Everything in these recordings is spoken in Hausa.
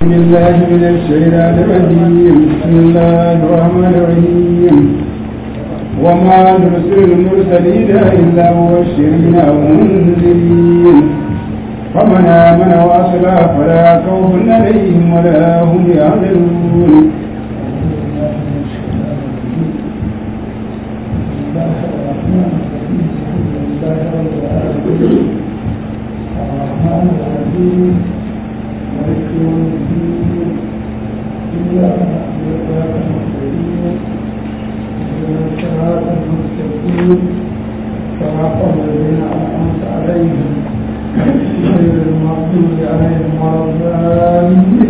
بالله من الشيطان الرجيم بسم الله الرحمن الرحيم وما نرسل المرسلين إلا مبشرين ومنذرين فمن آمن وأصلح فلا خوف عليهم ولا هم يحزنون الرحمن الرحيم مالك يوم الدين إياك نعبد وإياك نستعين اهدنا الصراط المستقيم صراط الذين أنعمت عليهم غير المغضوب عليهم ولا الضالين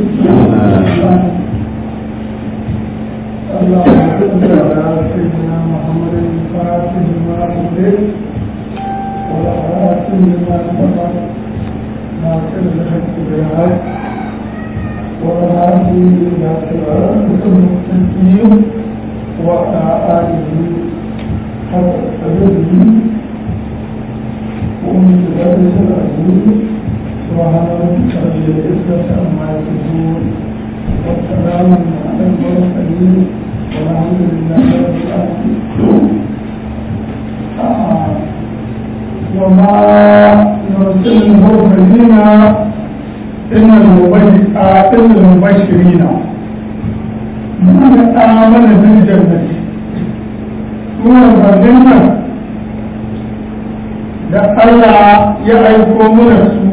اللهم صل على سيدنا محمد الفاتح لما أغلق والآتي لما سبق ناصر الحق بالحق والهادي إلى صراطك المستقيم وعلى آله حق قدره ومن ذلك العزيز سبحان ربك رب العزة عما يصفون والسلام على المرسلين والحمد لله رب العالمين وما نرسل المرسلين إن المبشرين من آمن بالجنة هو الجنة da Allah ya aiko mana su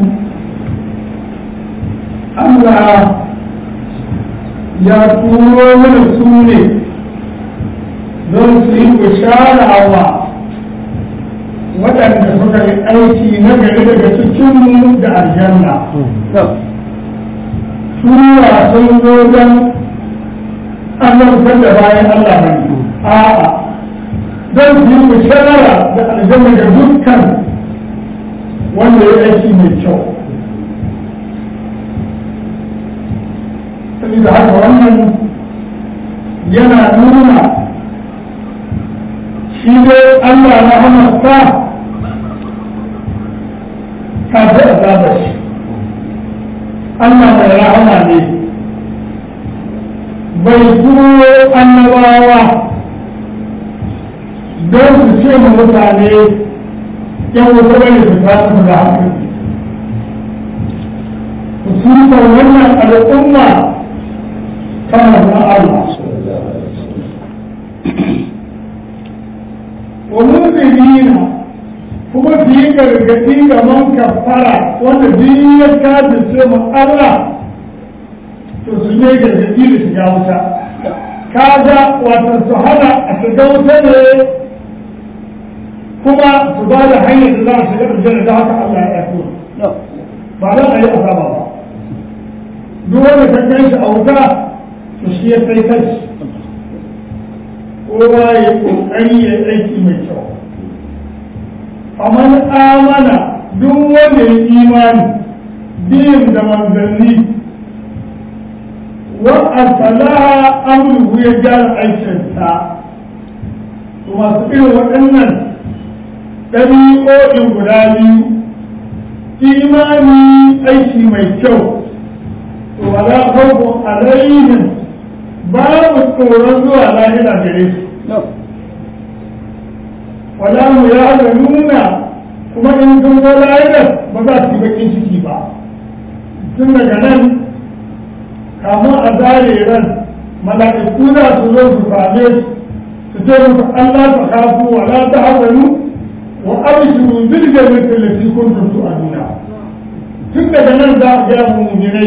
Allah ya turo mana su ne don su yi bishara wa waɗanda suka yi aiki na gari daga cikinmu da aljanna sura sun zo don annabtar da bayan Allah ne a'a don su yi bishara da aljanna ga dukkan wanda ya aiki mai kyau saboda haka wannan yana nuna shi dai Allah na hamasta ta fi azabar shi Allah mai rahama ne bai turo annabawa don su ce ma mutane yan wuta bane su ta su da hankali su wannan al'umma kama na Allah ومنذرين kuma su yi gargaɗi ga man kafara wanda duk ya kaji sai mu Allah to su ne gargaɗi da shiga wuta kaga wato su hana a shiga wuta ne kuma su ba da hanyar da za a shiga aljanna da haka Allah ya yi ba za a yi azaba ba duk wanda ka kai shi a wuta to shi ya sai kai kowa ya kokari ya aiki mai kyau faman amana duk wanda ya imani biyin da manzanni wa asalaha amruhu ya gyara aikinsa to masu irin waɗannan ɗabi'o'in guda biyu imani aiki mai kyau to wala khawfun alaihim babu tsoron zuwa lahira gare su wala mu ya ga nuna kuma in sun zo lahirar ba za su yi bakin ciki ba tun daga nan kamun a zare ran mala'iku za su zo su same su ce musu Allah ta kafu wala ta hazanu wa abshiru bil jannati allati kuntum tu'aduna tun daga nan za a ga mu'minai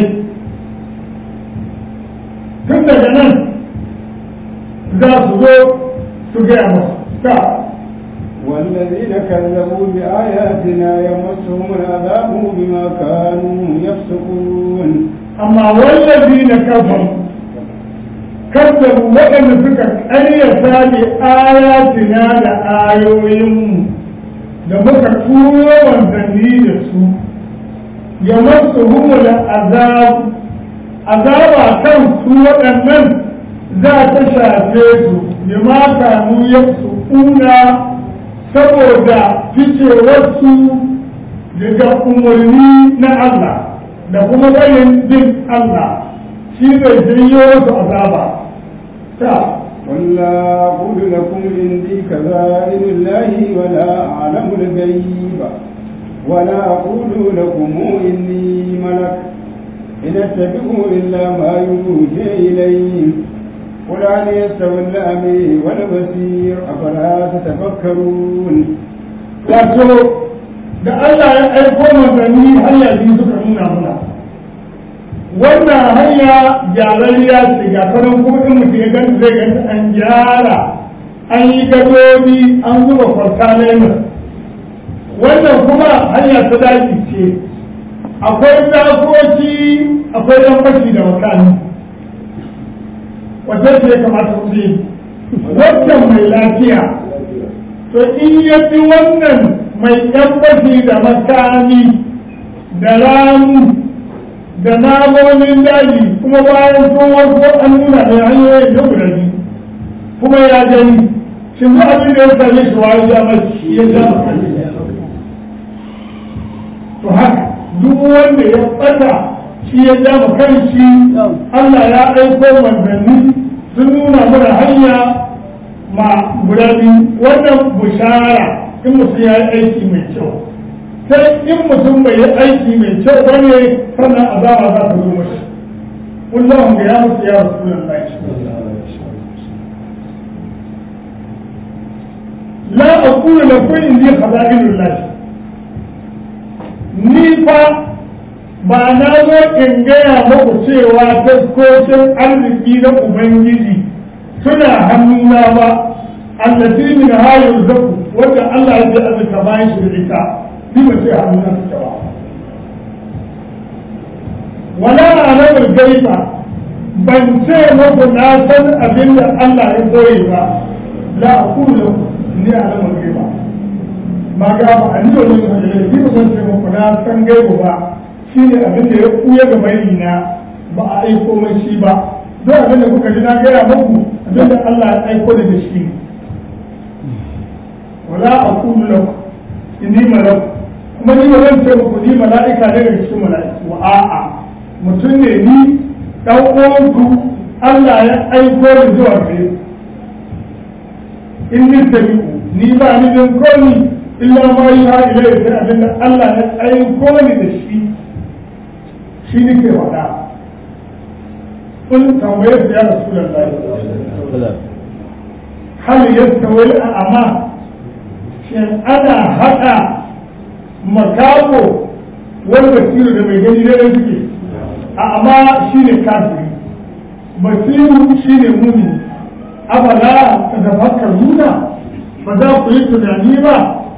tun daga nan za su zo su gaya masu ta والذين كذبوا بآياتنا يمسهم العذاب بما كانوا يفسقون أما والذين كفروا كذبوا وأن فكر أن يسال آياتنا لآيوهم da muka turo wanzanni da su ya masu humula azab azaba kan su waɗannan za ta shafe su bi ma kanu ya su kuna saboda ficewarsu daga umarni na Allah da kuma bayin bin Allah shi zai janyo wasu azaba ta قل لا أقول لكم عندي كذائن الله ولا أعلم الغيب ولا أقول لكم إني ملك إن أتبع إلا ما يوحى إلي قل هل يستوي الأعمى والبصير أفلا تتفكرون wato da Allah ya aiko manzanni hanya biyu suka nuna muna wannan hanya gyararriya ce ga kanan kuma in mutum ya ganta zai ganta an gyara an yi gadodi an zuba kwarta lemon wannan kuma hanya ta daji ce akwai zakoki akwai yan fashi da makani wata ce ya kamata ku yi wannan mai lafiya to in ya fi wannan mai tabbaci da makami da ramu da namomin daji kuma bayan sun warko an nuna da hanyoyin da guda biyu kuma ya gani shi ba abin da ya same shi wa ya mace ya ja to haka duk wanda ya bata shi ya ja kanshi Allah ya aiko manzanni sun nuna mana hanya ma guda biyu wannan bushara in mutum ya yi aiki mai kyau sai in mutum bai yi aiki mai kyau ba ne sannan azaba za ta zo mashi kullum ga ya musu ya rasu la aqulu lakum indi khaza'inullah ni fa ba na zo in gaya muku cewa taskokin arziki na ubangiji suna hannuna ba allati min hayar zaku wanda Allah ya ce azurta bayan shi da ita ni ba ce hannuna suke ba wala alamar gaiba ban ce muku na san abin da Allah ya koyi ba la aqulu ni alamar gaiba ma ga ba an yi wani hajjale ni ba zan ce muku na san gaibu ba shine abin da ya kuya ga bayina ba a aiko mai shi ba don abin da kuka ji na gaya muku abin da Allah ya aiko da shi wala aqulu lakum inni malak kuma ni ba zan ce muku ni mala'ika ne daga cikin mala'iku a'a mutum ne ni dan uwanku Allah ya aiko da zuwa gare in ni tabi'u ni ba ni bin komi illa ma yi ha ilai sai abin da Allah ya aiko ni da shi shi nake faɗa kun tambaye su ya rasu da hal yastawi al'ama shin ana haɗa makako wani basiru da mai gani da suke amma shi ne kafiri basiru shi ne muni abala ta tafakkar nuna ba za ku yi tunani ba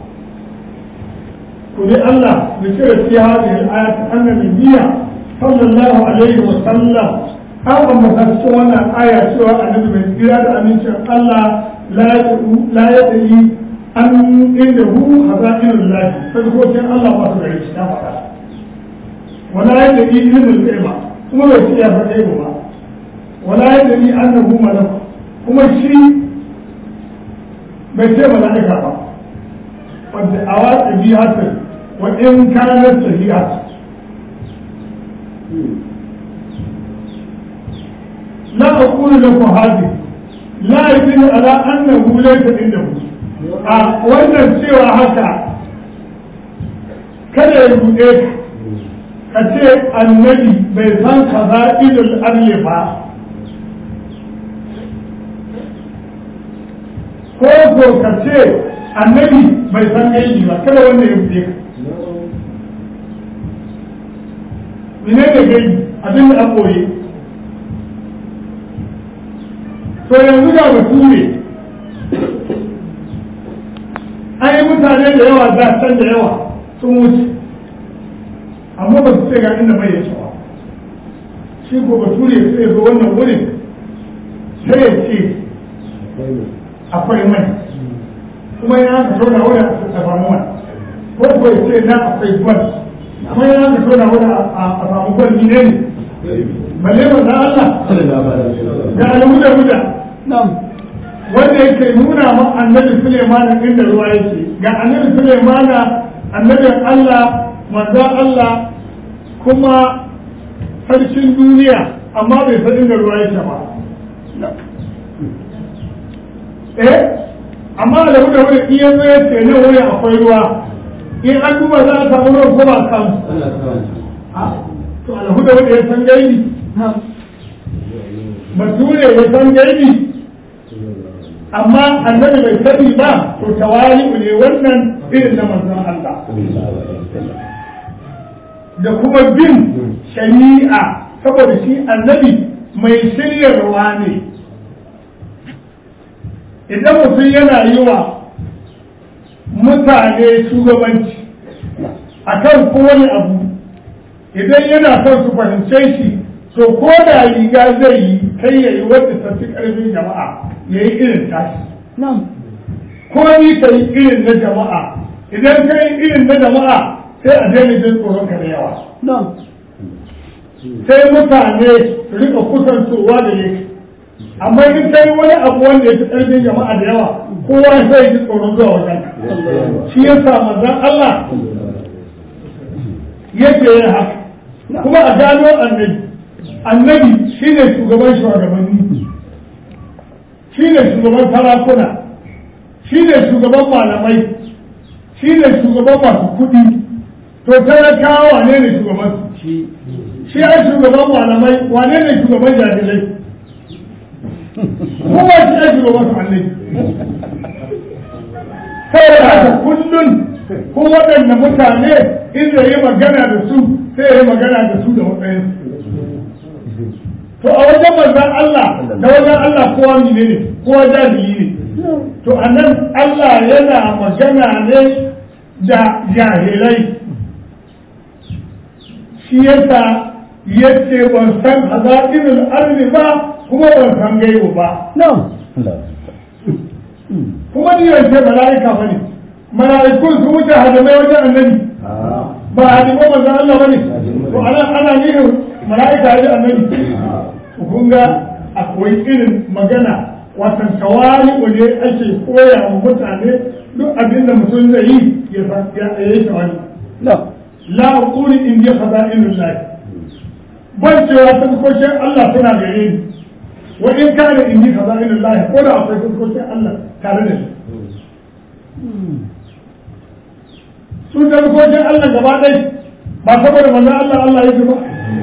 ku ne Allah da ce da fiye hajji al'ayat annabi biya sallallahu alaihi wa sallam an ambata cikin wannan aya cewa annabi mai tsira da amincin Allah la ya tsayi an inda hu haza'inul lahi sarkokin Allah ba su gare shi ta faɗa wala ya tsayi ilmin gaiba kuma bai ce ya faɗe ba wala ya tsayi annahu malak kuma shi bai ce mala'ika ba wadda a watsa biyatar wa in kanar sahihat لا أقول لكم هذه لا يدل على أنه ليس عنده wannan cewa haka kada ya buɗe ka ce annabi bai san kaza idul arye ba ko ko ka ce annabi bai san gaibi ba kada wanda ya buɗe ka mene da gaibi abin da a koye to yanzu ga bature an yi mutane da yawa za can da yawa sun wuce amma ba su ce ga inda bai yake ba shi ko bature sai ya zo wannan wurin sai ya ce akwai mai kuma yana ka tona wurin a samu mai ko ko ya ce na akwai gwal kuma yana ka tona wurin a samu gwal ni ne balle ba na Allah ga alhuda huda wanda yake nuna ma annabi Suleiman inda ruwa yake ga annabi Suleiman annabin Allah manzo Allah kuma sarkin duniya amma bai san inda ruwa yake ba eh amma da wuce wuri in yanzu ya ce nan wuri akwai ruwa in an duba za a samu ruwan ko ba a samu to alhu da wuri ya san gaibi bature ya san gaibi amma annabi bai sani ba to tawali ne wannan irin na manzon Allah da kuma bin shari'a saboda shi annabi mai shiryarwa ne idan mutum yana yi wa mutane shugabanci a kan kowane abu idan yana son su fahimce shi to ko da riga zai yi kai ya yi wadda tafi ƙarfin jama'a ya yi irin tashi ko ni ka yi irin na jama'a idan ka yi irin na jama'a sai a daina jin tsoron ka da yawa sai mutane su rika kusantowa da yake amma in kai wani abu wanda ya fi ƙarfin jama'a da yawa kowa sai ji tsoron zuwa wajen shi ya sa manzon Allah yake yin haka kuma a gano annabi annabi shi ne shugaban shugabanni shi ne shugaban sarakuna shi ne shugaban malamai shi ne shugaban masu kuɗi to talakawa wane ne shugaban shi shi ai shugaban malamai wane ne shugaban jahilai kowa shi ai shugaban su allai saboda haka kullum ko waɗanda mutane inda yi magana da su sai ya yi magana da su da matsayin to a wajen manzan Allah da wajen Allah kowa ne ne kowa jahili ne to a nan Allah yana magana ne da jahilai shi yasa yace ban san hazainul ardi ba kuma ban san gaibu ba kuma ni ban ce mala'ika ba ne mala'ikun su wuce hadamai wajen annabi ba hadimai manzan Allah ba ne to ana ana nihin mala'ika ya ji annabi kun ga akwai irin magana watan tawali ne ake koya wa mutane duk abin da mutum zai yi ya san ya yi tawali la aquli in bi khaza'inul lahi ban cewa fuskokin Allah suna gare ni wa in kana in bi khaza'inul lahi ko da akwai fuskokin Allah tare da ni su da fuskokin Allah gaba ɗaya ba saboda manzon Allah Allah ya ba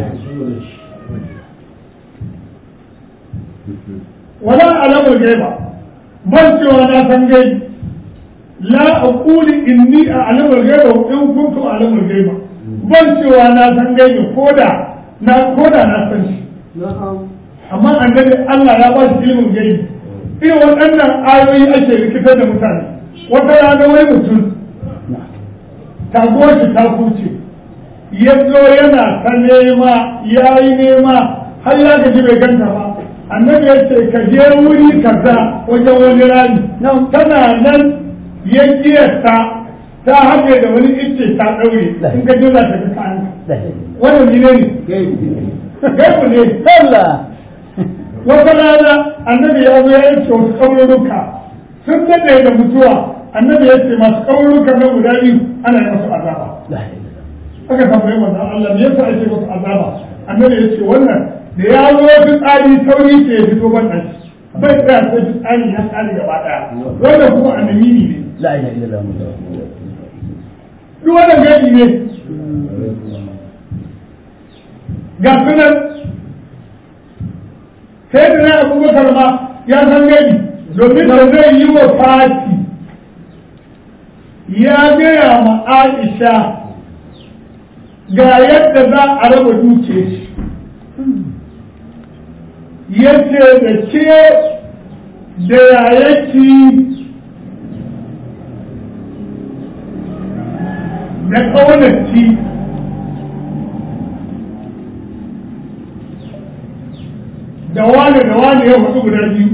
wala alamul gaiba ban cewa na san gaibi la aquli inni a'lamul gaiba wa in kuntu a'lamul gaiba ban cewa na san gaibi koda na koda na san shi amma annabi Allah ya ba shi ilimin gaibi irin waɗannan ayoyi ake rikitar da mutane wata rana wani mutum taguwar shi ta kuce ya zo yana ta nema ya yi nema har ya gaji bai ganta ba annabi ya ce ka je wuri kaza wajen wani rami tana nan ya kiyasta ta haɗe da wani icce ta ɗaure in ka jira ta ga kayan wannan ne ne gaibu ne sallah wata rana annabi ya zo ya yanke wasu ƙauruka sun daɗe da mutuwa annabi ya ce masu ƙauruka na guda biyu ana yi masu azaba aka tambayi manzon Allah me yasa ake masu azaba annabi ya ce wannan da ya zo fitsari sauri ke ya fito ban ɗan bai tsaya sai fitsari ya tsari gaba ɗaya wannan kuma annabi ne la ilaha illallah duk wannan gani ne ga sunan sai da na abubakar ma ya san gani domin da zai yi wa fati ya gaya ma aisha ga yadda za a raba duke shi yace da ke da yayaki da ƙaunarci da wane da wane ya hudu guda biyu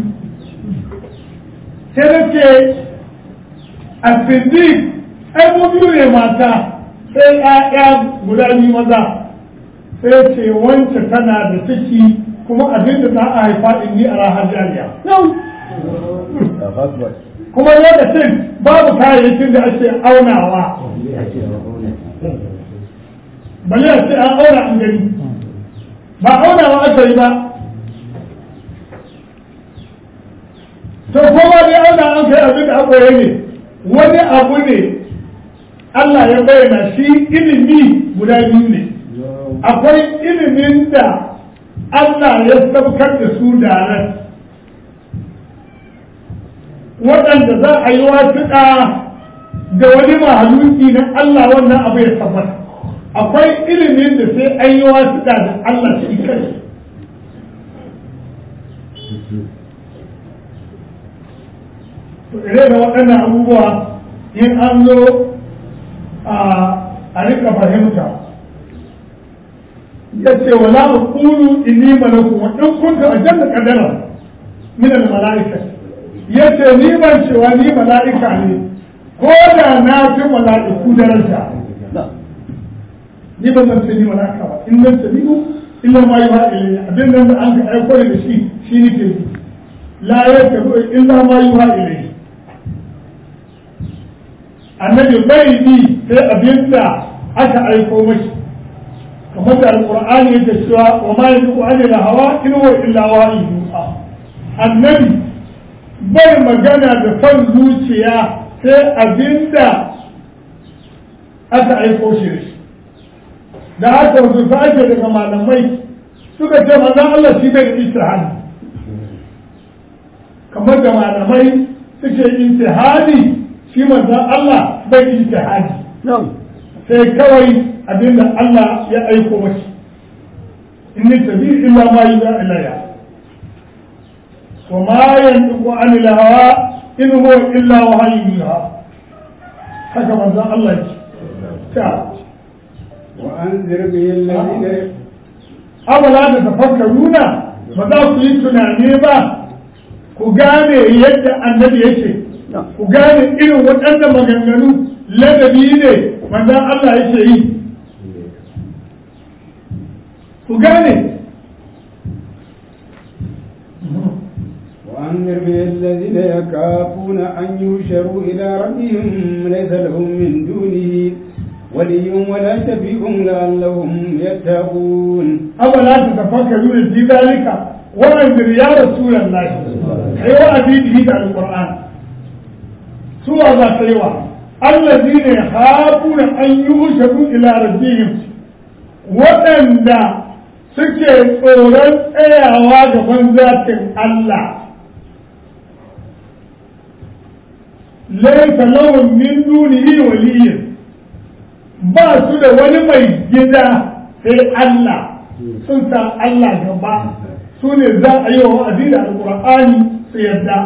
sai da ce a sindi ai biyu ne mata sai ‘ya'ya guda biyu maza sai ce wance tana da ciki kuma abin da za a haifa in ni a rahar jariya kuma lokacin babu kayayyakin da ake aunawa bale a ce an aura an gani ba aunawa aka yi ba to kowa dai auna an kai abin da akwai ne wani abu ne Allah ya bayyana shi ilimi guda biyu ne akwai ilimin da Allah ya saukar da su da ran waɗanda za a yi wasuɗa da wani mahaluki na Allah wannan abu ya tabbata akwai ilimin da sai an yi wasuɗa da Allah shi kai ire da waɗannan abubuwa in an zo a rika fahimta ya ce wa la aqulu inni malaku wa in kuntu ajanna qadara min al malaika ya ce ni ban cewa ni mala'ika ne ko da na fi mala'iku daraja ni ban ban ce ni mala'ika ba in nan tabi'u illa ma yuha ilayya abin nan da an ka aiko da shi shi ne ke la yattabu illa ma yuha ilayya annabi bai bi sai abin da aka aiko mashi kamar da alqur'ani yake cewa wa ma yantiqu anil hawa in huwa illa wahyu yuha annabi bai magana da son zuciya sai abin da aka aiko shi da shi da haka wasu sake daga malamai suka ce manzon Allah shi bai da istihadi kamar da malamai suke istihadi shi manzon Allah bai da istihadi sai kawai abinda Allah ya aiko mashi inni tabi illa ma yuha ilayya wa ma yantiqu anil hawa in huwa illa wahyu yuha haka manzon Allah ya ce وأنذر به الذين abala da tafakkaruna ba za ku yi tunani ba ku gane yadda annabi yake ku gane irin waɗannan maganganu ladabi ne manzon Allah yake yi ku gane وأنذر به الذين يخافون أن يوشروا إلى ربهم ليس لهم من دونه ولي ولا شفيع لعلهم يتقون أولا تتفكرون في ذلك وأنذر يا رسول الله أيوة أبيده على القرآن سوى ذات أيوة الذين يخافون أن يوشروا إلى ربهم وأن suke tsoron tsayawa gaban zatin Allah laisa lahum min dunihi waliyyin ba su da wani mai gida sai Allah sun sa Allah gaba su ne za a yi wa wa'azi da alƙur'ani su yadda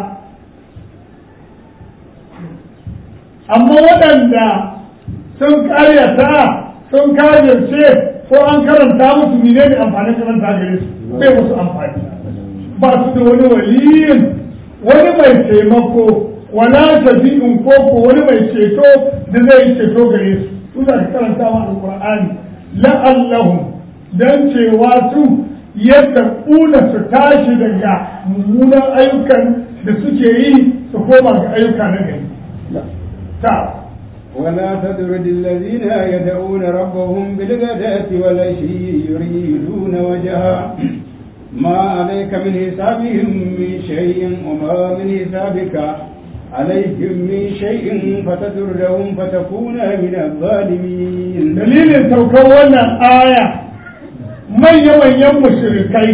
amma waɗanda sun karyata sun karyarce ko an karanta musu mene ne amfanin karanta gare su bai musu amfani ba su da wani waliyin wani mai taimako wala tabi'in ko ko wani mai ceto da zai ceto gare su suna da karanta wa alqur'ani la'allahum dan cewa su yadda kuna su tashi daga mummunan ayyukan da suke yi su koma ga ayyuka na gari ta ولا تطرد الذين يدعون ربهم بالغداة والعشي يريدون وجهه ما عليك من حسابهم من شيء وما من حسابك عليهم من شيء فتدرهم فتكون من الظالمين dalilin saukar wannan aya manya-manyan mushrikai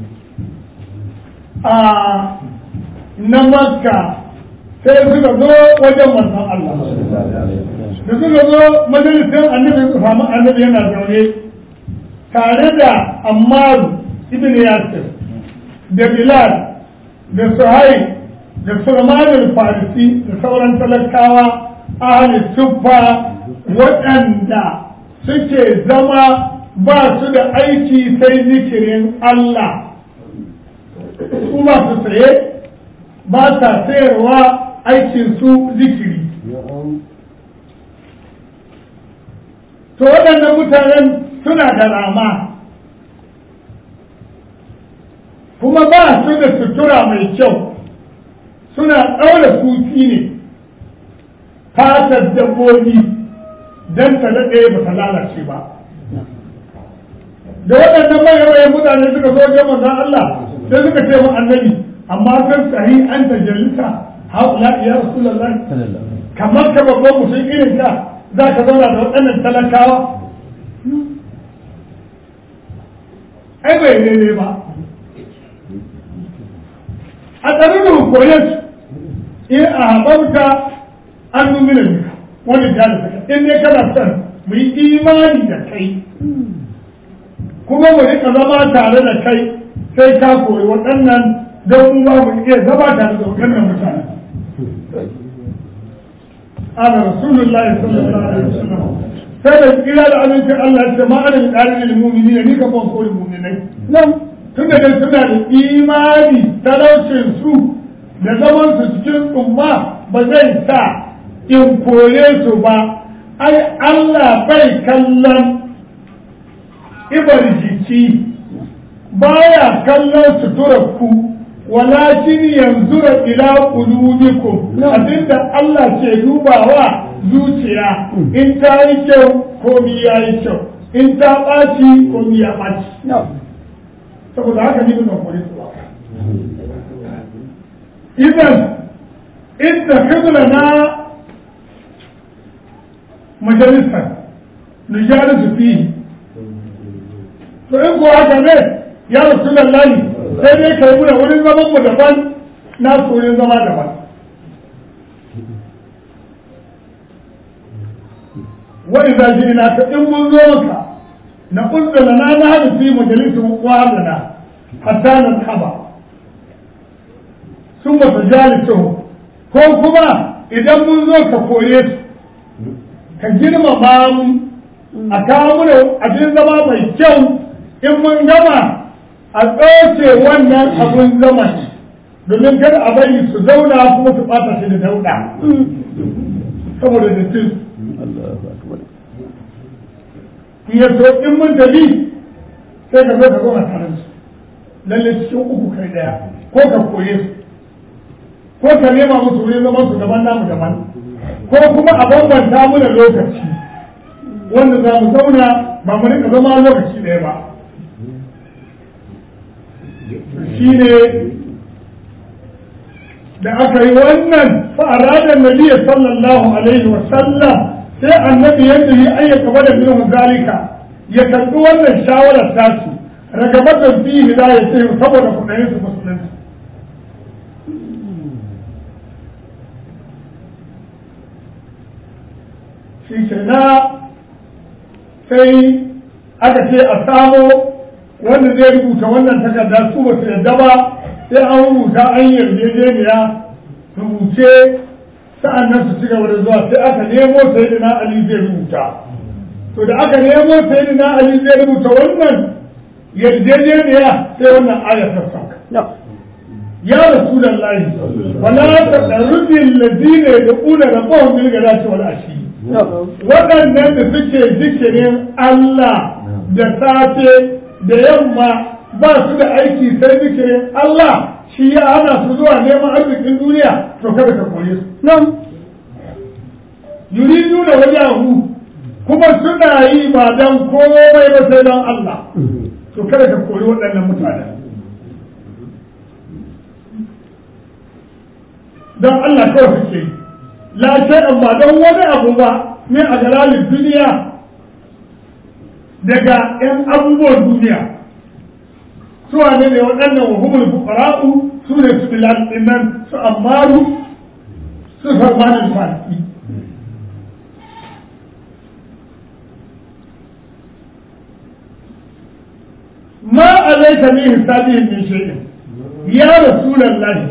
a na makka sai suka zo wajen manzon Allah da suka zo majalisin annabi su samu annabi yana zaune tare da Ammar ibn Yasir da Bilal da Suhaib da Sulman al-Farisi da sauran talakawa ahli suffa waɗanda suke zama ba su da aiki sai zikirin Allah su ba su saye ba sa sayarwa aikin su zikiri to waɗannan mutanen suna da rama kuma ba su da sutura mai kyau suna ɗaura suki ne fatar dabbobi don ta daɗe ba ta lalace ba da waɗannan manyan mutane suka zo wajen manzon Allah sai suka ce mu annabi amma kan sahi an tajalisa haula ya rasulullah kamar ka babban mutum irin ka za ka zauna da waɗannan talakawa ai bai daidai ba a tsarin da koyar in a haɓarta an numina duka wani ta da saka in dai kana son mu yi imani da kai kuma mu rika zama tare da kai sai ka koyi waɗannan don mu ba mu iya zama tare da waɗannan mutane ana rasulullahi sallallahu alaihi wasallam sai da kira da aminci Allah ya ce ma ana da ƙarin ilmumini ni ka ban koyi muminai nan tun da suna da imani talaucin su da zaman su cikin tsumma ba zai sa in kore su ba ai Allah bai kallon ibar jiki baya kallon suturar ku walakin yanzura ila qulubikum abinda Allah ke dubawa zuciya in ta yi kyau komi ya yi kyau in ta ɓaci komi ya ɓaci saboda haka ni ban kore su ba idan inda kibla na majalisar nujalisu fihi to in ko haka ne ya rasu lallani sai dai kai muna wurin zaman mu daban na wurin zama daban wani za ji ina ka in mun zo maka na ƙunzana na na hada fi majalisun wa'adana hatta na haba sun ba su jalisuhu ko kuma idan mun zo ka koye su ka girmama mu a kawo mana abin zama mai kyau in mun gama a tsoce wannan abin zama domin kada a bari su zauna kuma su ɓata shi da dauɗa saboda da su ya so in mun tafi sai ka zo ka zauna tare da su lalle cikin uku kai daya ko ka koye su ko ka nema musu wurin zaman su daban namu daban ko kuma a bambanta mu da lokaci wanda za mu zauna ba mu rika zama lokaci ɗaya ba shi ne da aka yi wannan fa'aradar nabiya sallallahu alaihi wa sallam sai annabi yadda yi ayyaka bada minhu zalika ya karɓi wannan shawarar tasu ragabatan fi hidayah sai saboda kudayen su musulunci shi ke na sai aka ce a samo wanda zai rubuta wannan takarda su ba su yadda ba sai an rubuta an yarjejeniya rubuce sa'an nan su ci gaba da zuwa sai aka nemo sai da na ali zai rubuta to da aka nemo sai da na ali zai rubuta wannan yarjejeniya sai wannan ayar ta sauka ya rasulullahi wala taqrudi alladhina yad'una rabbahum bil ghadati wal ashi waɗannan da suke zikirin Allah da safe da yamma ba su da aiki sai zikirin Allah shi ya hana su zuwa neman arzikin duniya to kada ka koye su nan yuridu da wajahu kuma suna yi ba dan komai ba sai don Allah to kada ka koyi waɗannan mutane don Allah kawai suke yi la shay'an ba don wani abu ba ne a galalin duniya daga 'yan abubuwan duniya su wane ne waɗannan wa humul fuqara'u su ne su bilal dinnan su ammaru su farmanin farki ma alaika min hisabihim min shay'in ya rasulullahi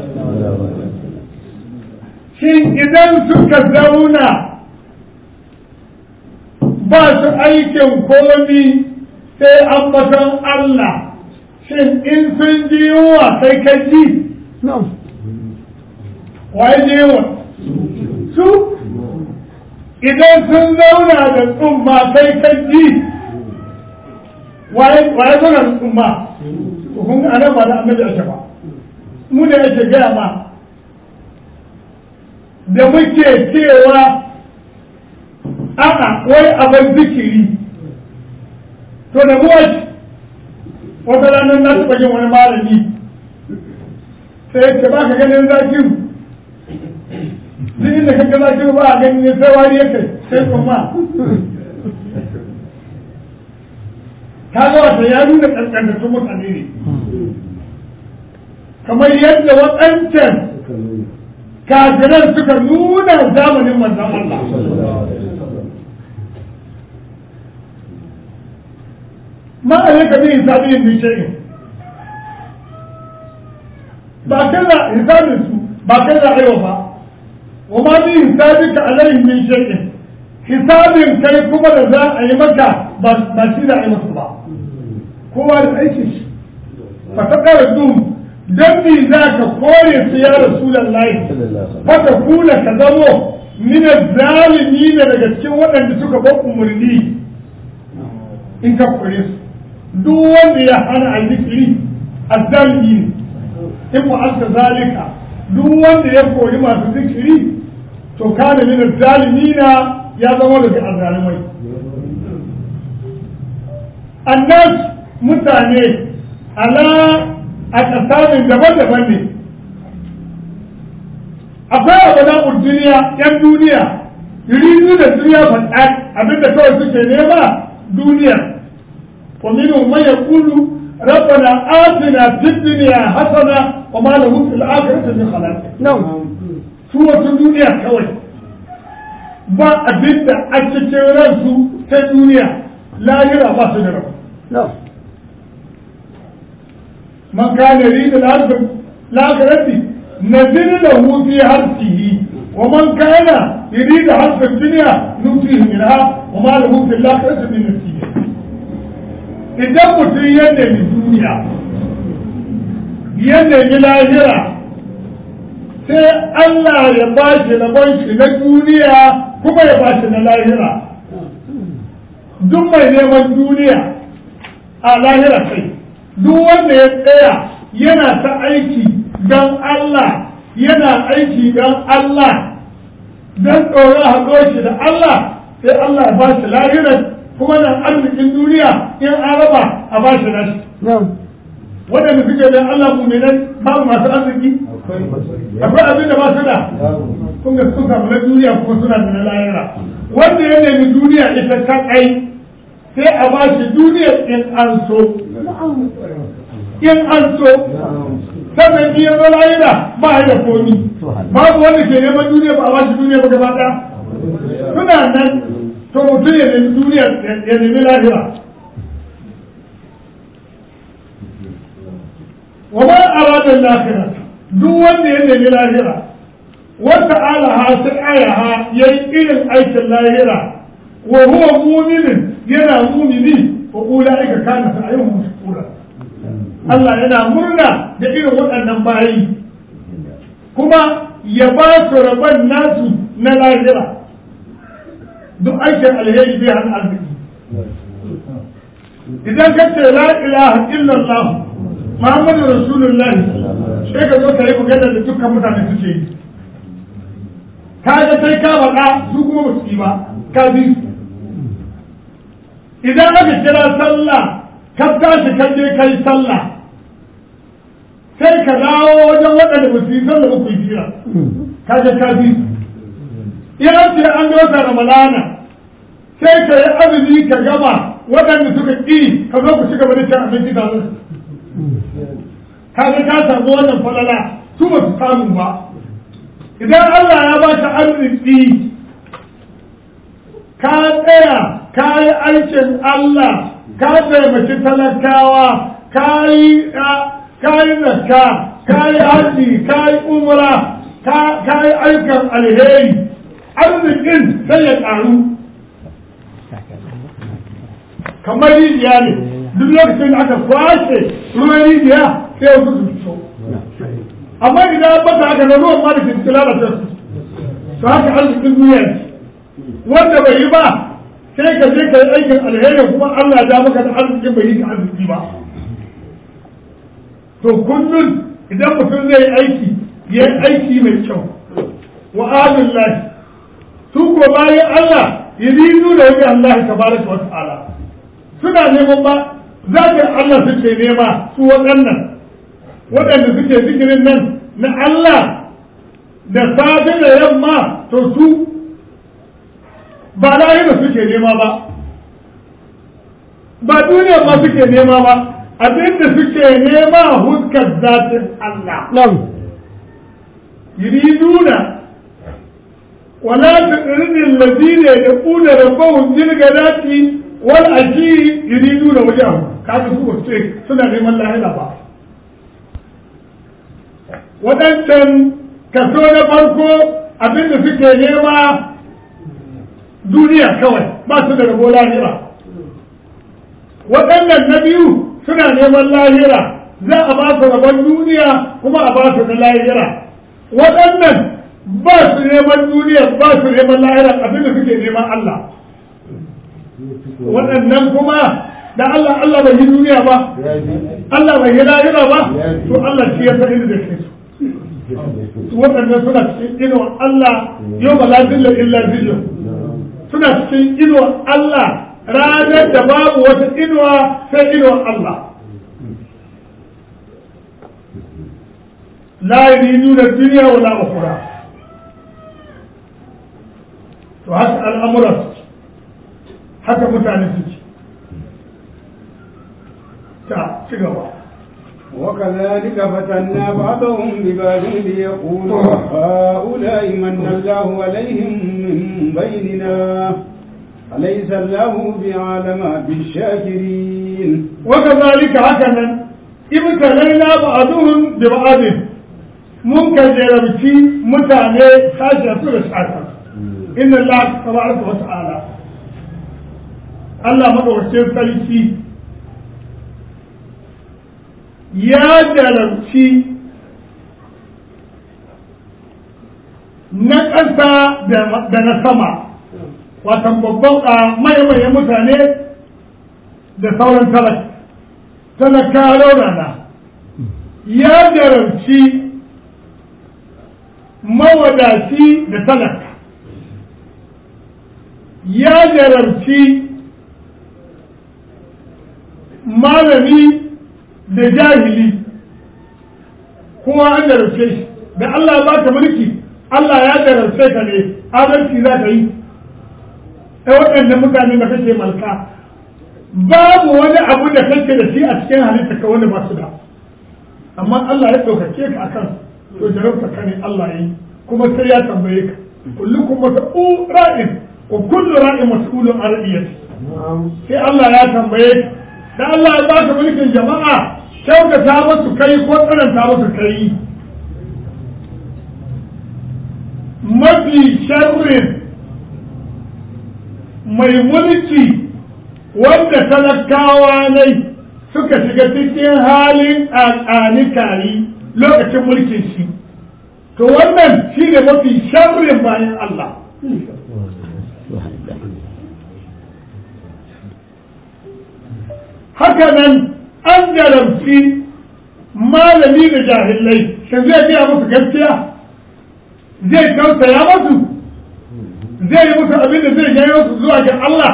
shin idan suka zauna ba su aikin komi sai ambaton Allah shin in sun ji yunwa sai ka ji waye ji yunwa su idan sun zauna da tsumma sai ka ji waye zauna da tsumma kun ga anan ba da annabi ake ba mu ne ake gaya ma da muke cewa a'a wai abin zikiri to da mu wata ranar na taɓa yin wani malami sai ce ba ka ganin zakiru duk inda ka ga zakiru ba a ganin ne sai wari yake sai kuma ta ga wata ya nuna ƙanƙantattun mutane ne kamar yadda waɗancan kafiran suka nuna zamanin manzan Allah ma a yaka bi hisabiyin bi shay'in ba kaza hisabin su ba kaza aiwa ba wa ma bi hisabika alaihim min shay'in hisabin kai kuma da za a yi maka ba shi da a yi maka ba kowa da aikin shi fa ta kara dum dan bi za ka kore su ya rasulullahi fa ta kula ka zamo min zalimi daga cikin waɗanda suka ba umarni in ka kore su duk wanda ya hana a zikiri azzalimi ne in mu'alta zalika duk wanda ya kori masu zikiri to kana min zalimina ya zama daga azzalimai annas mutane ala a kasamin daban-daban ne akwai abu duniya yan duniya yuridu da duniya faɗa abinda kawai suke nema duniya ومنهم من يقول ربنا آتنا في الدنيا حسنة وما له في الآخرة من خلاق نعم سورة الدنيا كوي ba abin da a cikin ransu ta duniya lahira ba su da rabu. Man kana rida lahirati na zini da hufi harfihi wa man kana rida harfin duniya nufi minha wa ma da hufi lahirati min nasihi idan mutum ya nemi duniya ya nemi lahira sai Allah ya ba shi rabon shi na duniya kuma ya ba shi na lahira duk mai neman duniya a lahira kai duk wanda ya tsaya yana ta aiki don Allah yana aiki don Allah don tsoron haɗo shi da Allah sai Allah ya ba shi lahirar kuma nan arzikin duniya in an raba a ba shi nashi waɗanda suke da Allah muminan babu masu arziki akwai abin da ba su da kun ga sun samu na duniya kuma suna da na lahira wanda ya nemi duniya ita ta kai sai a ba shi duniya in an so in an so sannan iya zo lahira ba ya da komi babu wanda ke neman duniya ba a ba shi duniya ba gaba ɗaya suna nan to mutum ya nemi duniya ya nemi lahira wa ma arada lahira duk wanda ya nemi lahira wata alaha sai ayaha yayi irin aikin lahira wa huwa mu'minin yana mu'mini wa ulaika kana sa'yuhum mashkura Allah yana murna da irin waɗannan bayi kuma ya ba su rabon nasu na lahira duk aikin alheri bai hana arziki idan ka ce la ilaha illallah muhammadu rasulullahi sai ka zo ka yi magana da dukkan mutane suke yi ka ga sai ka faɗa su kuma ba su yi ba ka bi su idan aka kira sallah ka tashi ka je ka yi sallah sai ka dawo wajen waɗanda ba su yi sallah ba ku yi jira ka ga ka bi su in an ce an ga wata ramalana sai ka yi azumi ka gama waɗanda suka ƙi ka zo ku ci gaba da cin abinci da su kaga ka samu wannan falala su ba su samu ba idan Allah ya ba ka arziki ka tsaya ka yi aikin Allah ka taimaki talakawa ka yi ka yi zakka ka yi haji ka yi umra ka yi aikin alheri arzikin sai ya ƙaru kamar rijiya ne duk lokacin da aka kwashe ruwan rijiya sai wasu su fito amma idan bata haka na ruwan ma da ke lalata su to haka arzikin duniya ne wanda bai yi ba sai ka je ka yi aikin alheri kuma Allah ya maka da arzikin bai yi ka arziki ba to kullum idan mutum zai yi aiki ya yi aiki mai kyau wa adullahi su ko bayan Allah yuridu da wajen Allah tabaraka wa ta'ala suna neman ba zakin Allah suke nema su waɗannan waɗanda suke zikirin nan na Allah da safe da yamma to su ba lahira suke nema ba ba duniya ma suke nema ba abinda suke nema huskar zatin Allah نعم yuriduna wala tuqrin alladhina yaqulu rabbahum bil ghadati wal ashi yuriduna wajhahu kaga su ba ce suna neman lahira ba waɗancan kaso na farko abinda suke nema duniya kawai ba su da rabo lahira waɗannan na biyu suna neman lahira za a ba su rabon duniya kuma a ba su na lahira waɗannan ba su neman duniya ba su neman lahira abinda suke neman Allah waɗannan kuma da Allah Allah bai yi duniya ba Allah bai yi lahira ba to Allah shi ya san inda da ke su waɗannan suna cikin inuwa Allah yau ba lafiyar illa zillu suna cikin inuwa Allah ranar da babu wata inuwa sai inuwa Allah la yuriduna dunya wala ukhra to haka al'amuran haka mutane suke ta ci gaba وكذلك فتنا بعضهم ببعض ليقولوا هؤلاء من الله عليهم من بيننا أليس الله بعالم بالشاكرين وكذلك هكذا ابتلينا بعضهم ببعض mun kan jarabci mutane sashi su da sashi inna Allah tabaraka wa ta'ala Allah madaukakin sarki ya jarabci na ƙasa da na sama watan babban a maye mutane da sauran talaka talaka raunana ya jarabci mawadaci da talaka ya jarabci malami da jahili kowa an jarabce shi da Allah ba ka mulki Allah ya jarabce ka ne adalci za ka yi ta waɗanda mutane da kake malka babu wani abu da kake da shi a cikin halitta ka wanda ba su da amma Allah ya ɗaukake ka akan to jarabta ka ne Allah ya yi kuma sai ya tambaye ka kullukum mas'ul ra'in wa kullu ra'in mas'ulun an ra'iyati sai Allah ya tambaye ka da Allah ya baka mulkin jama'a kyautata musu kai ko tsananta musu kai mafi sharrin mai mulki wanda talakawa ne suka shiga cikin halin ƙaƙanikari lokacin mulkin shi to wannan shi ne mafi sharrin bayan Allah haka nan an jarabci malami da jahilai shin zai biya musu gaskiya zai tausaya musu zai yi musu abin da zai janyo su zuwa ga Allah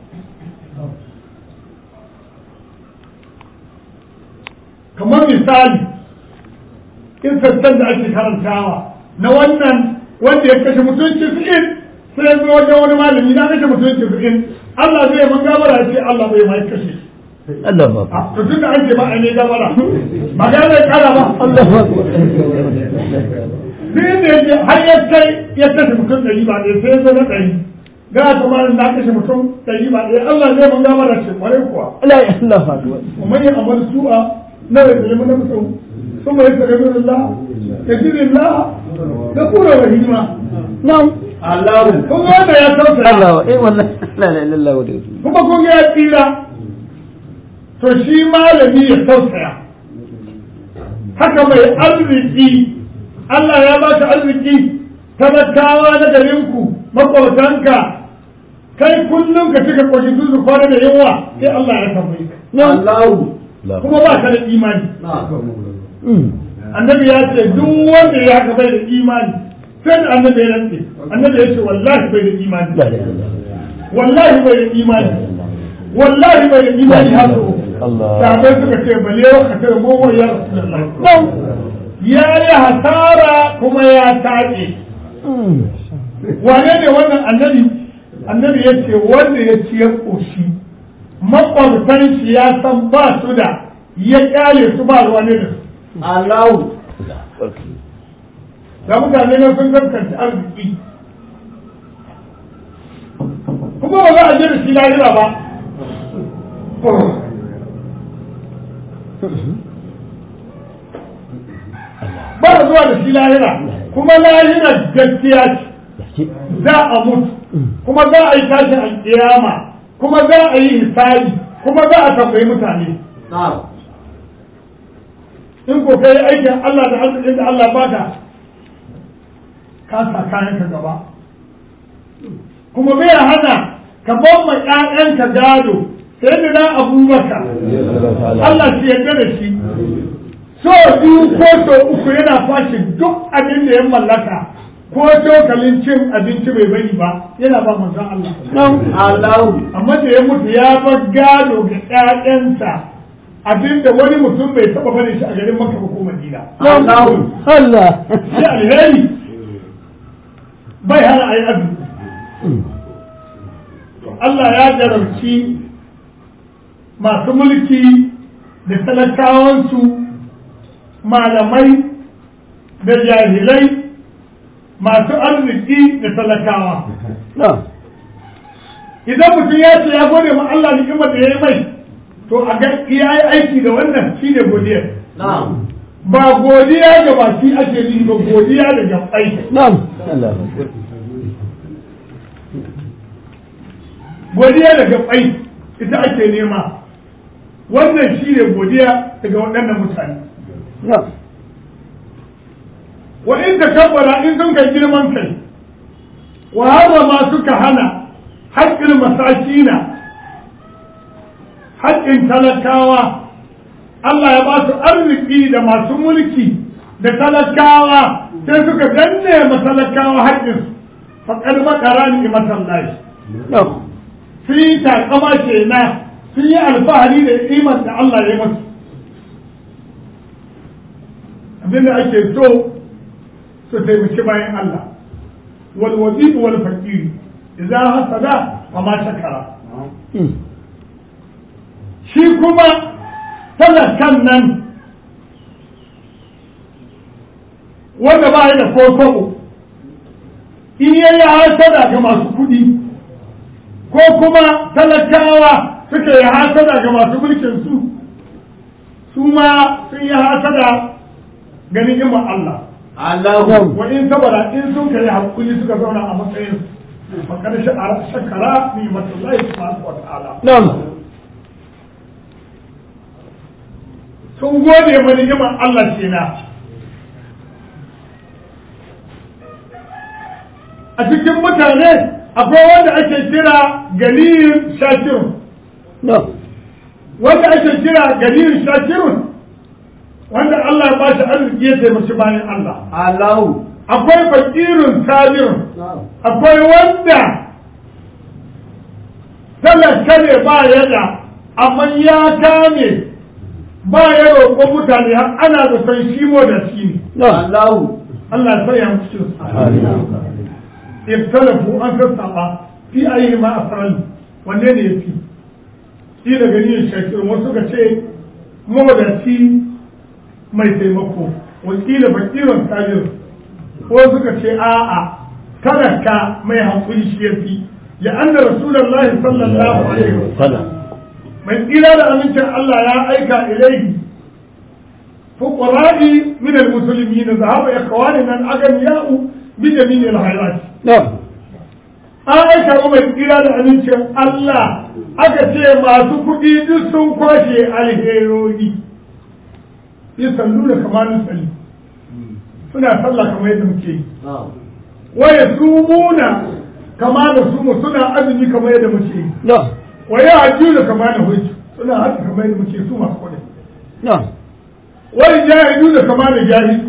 kamar misali in sassan da ake karantawa na wannan wanda ya kashe mutunci fi'in sai ya zo wajen wani malami na kashe mutunci fi'in Allah zai man gabara ce Allah bai mai kashe Allah ba to tun da an ce ba a ne gabara ba ga zai kara ba Allah ba sai da yake har ya kai ya kashe mutum ɗari ba ɗaya sai ya zo na ɗari ga kuma na kashe mutum ɗari ba ɗaya Allah zai man gabara ce kwarai kuwa Allah Allah ba ومن يعمل سوءا لا يظلم نفسه ثم يستغفر الله يجد الله غفورا رحيما na'am الله kun ga wanda ya tausaya Allah eh wallahi la ilaha illallah wa kuma kun ga ya tsira to shi malami ya tausaya haka mai arziki Allah ya baka arziki talakawa na garinku makwabtanka kai kullum ka cika kwashi su kwana da yawa sai Allah ya tambaye ka الله kuma ba ka da imani annabi ya ce duk wanda ya haka bai da imani sai da annabi ya rantse annabi ya ce wallahi bai da imani la ilaha illallah wallahi bai da imani wallahi bai da imani haka Allah sabai suka ce bale wa ka tare mu ya rasulullah ya yi hasara kuma ya taƙe wane ne wannan annabi annabi ya ce wanda ya ci ya ƙoshi makwabtan shi ya san ba su da ya ƙyale su ba ruwa ne da su Allahu da mutane na sun gaskanta arziki kuma ba za a je da shi lahira ba ba a zuwa da shi lahira kuma lahira gaskiya ce za a mutu kuma za a yi tashin alƙiyama kuma za a yi hisabi kuma za a tambayi mutane na'am in ko kai aikin Allah da arzikin da Allah baka ka sa kayan ka gaba kuma bai hana ka bamma ƴaƴanka gado sai da na abubakar Allah shi yarda da shi so biyu ko so uku yana fashi duk abin da ya mallaka ko cokalin cin abinci bai bari ba yana ba manzon Allah Allahu amma da ya mutu ya bar gado ga ƴaƴansa abinda wani mutum bai taɓa bane shi a garin Makka ko Madina Allahu Allah sai alheri bai hana a yi arziki to Allah ya jarabci masu mulki da talakawansu malamai da jahilai masu arziki da talakawa idan mutum ya ce ya gode ma Allah ni'imar da ya yi mai to a ga ya yi aiki da wannan shine godiyar na'am ba godiya ga baki ake yi ba godiya da gabai Na'am. Allah. godiya da gabai ita ake nema wannan shi ne godiya daga waɗannan mutane Na'am. wa in takabbara in sun kai girman kai wa harrama suka hana haƙƙin masakina haƙƙin talakawa Allah ya ba su arziki da masu mulki da talakawa sai suka danne matalakawa haƙƙinsu faƙar makara ni matan lashi Na'am. sun yi takama kenan sun yi alfahari da iman da Allah ya masu abinda ake so su taimaki bayan Allah wal wazifu wal fakiri idan hasada wa ma shakara shi kuma talakan nan wanda ba ya da kokobo in ya yi hasada ga masu kuɗi ko kuma talakawa suka yi hasada ga masu mulkin su su ma sun yi hasada ga ni'imar Allah Allahu wa in saboda in sun kai hakuri suka zauna a matsayin fakar shakara ni matullahi subhanahu wa ta'ala Na'am. sun gode ma ni'imar Allah kenan a cikin mutane akwai wanda ake kira ganiyin shakirun Na'am. wanda ake kira ganiyin shakirun wanda Allah ya ba shi arziki ya taimaki bayan Allah Allahu akwai fakirun sabirun akwai wanda talaka ne ba ya da amma ya kame ba ya roƙon mutane har ana da san shi mo da shi ne Na'am. Allah ya sanya mu cikin su اختلفوا أن تسعى في أيهما أفعل wanne ne ya fi shi da gani shakir wasu ka ce mawadaci mai taimako wakila fakirin tajir wasu ka ce a'a talaka mai hankuli shi ya fi la'anna rasulullahi sallallahu alaihi wasallam mai tsira da amincin Allah ya aika ilaihi fuqara'i min al-muslimin zahaba ikhwanina al-aghniya'u bi jami'il hayat Na'am. an aika wa mai tsira da amincin Allah aka ce masu kuɗi duk sun kwashe alherori yi sallu da kamanin salli suna sallah kamar yadda muke yi waya su muna kama da su mu suna azumi kamar yadda muke yi Na'am. waya hajju da kama da hujju suna hajji kamar yadda muke su masu kuɗi Na'am. wani jahidu da kama da jahidu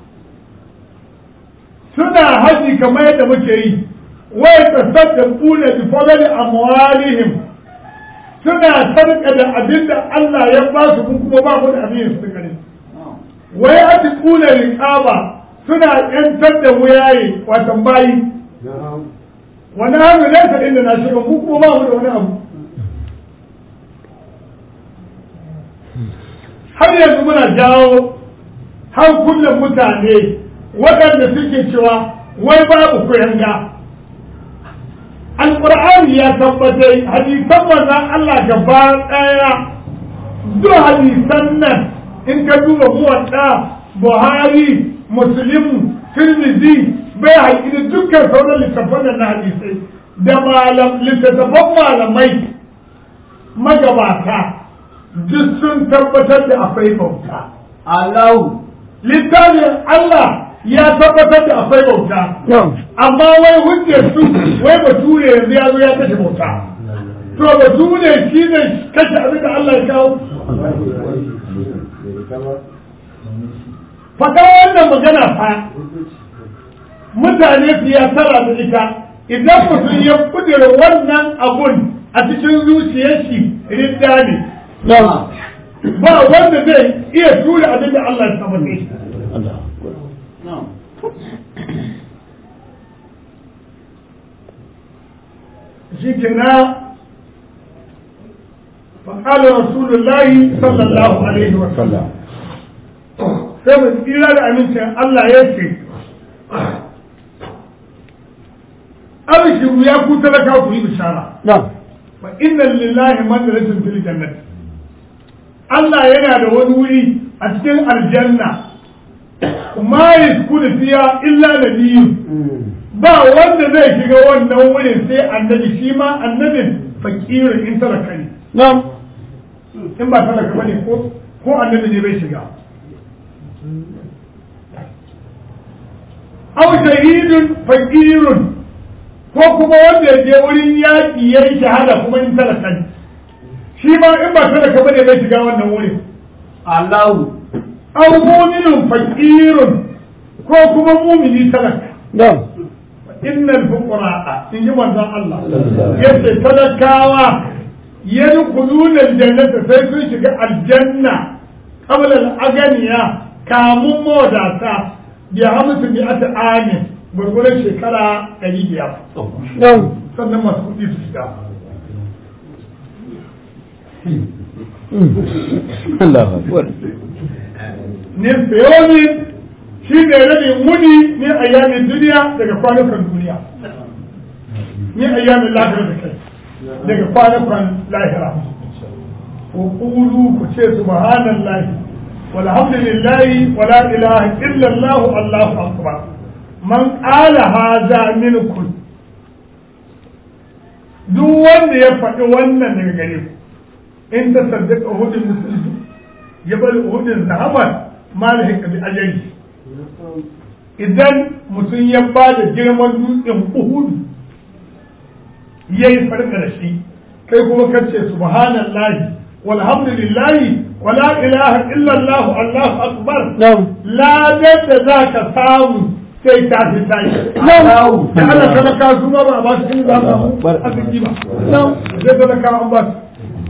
suna haji kamar yadda muke yi wai tasaddaquna bi fadli amwalihim suna sarƙa da abin da Allah ya ba su mu kuma ba mu da abin yin sarƙa ne wai a ti kula riƙaba suna ƴantar da wuyaye watan bayi wani hannu ne ta inda na shiga mu kuma ba mu da wani abu har yanzu muna jawo hankulan mutane waɗanda suke cewa wai babu kuyanga alƙur'ani ya tabbatai hadisan manzon Allah gaba ɗaya duk hadisan nan in ka duba muwadda buhari muslim tirmidhi bai haƙi da dukkan sauran littattafan na hadisai da malam littattafan malamai magabata duk sun tabbatar da akwai bauta Allahu littafin Allah ya tabbatar da akwai bauta amma wai hujjar su wai bature yanzu ya zo ya kashe bauta to bature shi ne kashe abin da Allah ya kawo faɗa wannan magana fa mutane su ya tara da ita idan mutum ya kudura wannan abun a cikin zuciyar shi ridda ne ba wanda zai iya tura abin da Allah ya saba ne shi kenan فقال رسول الله صلى الله عليه وسلم sai mu tsira da amincin Allah ya ce abishiru ya ku talaka ku yi bishara fa inna lillahi manzilatin fil jannati Allah yana da wani wuri a cikin aljanna ma yaskunu fiya illa nabiyyun ba wanda zai shiga wannan wurin sai annabi shi ma annabin fakirin in talaka ne in ba talaka bane ko ko annabi ne bai shiga aw shahidun fakirun ko kuma wanda ya je wurin yaƙi ya yi shahada kuma in talaka ne shi ma in ba talaka bane bai shiga wannan wurin Allahu aw mu'minun fakirun ko kuma mumini talaka innal fuqara in ji manzon Allah yace talakawa yadkhuluna aljannata sai sun shiga aljanna qabla al-aganiya kamun mawadata bi hamsu bi ata amin gurgurar shekara ɗari biyar sannan masu kuɗi su shiga Allahu akbar ne sayomin shi ne rabin muni ne a yamin duniya daga kwanukan duniya ne a yamin lahira da kai daga kwanukan lahira ku kulu ku ce subhanallahi walhamdulillahi wala ilaha illallah allahu akbar man qala hadha minkum duk wanda ya faɗi wannan daga gare ku in ta saddaka uhudin musulmi ya bari uhudin zahaban malahin bi ajali idan mutum ya ba da girman dutsen uhudu ya yi farka da shi kai kuma kace subhanallahi walhamdulillahi wala ilaha illallah allahu akbar ladar da za ka samu sai ta fi tashi da Allah talaka su ma ba a ba su in za mu arziki ba sai talaka an ba su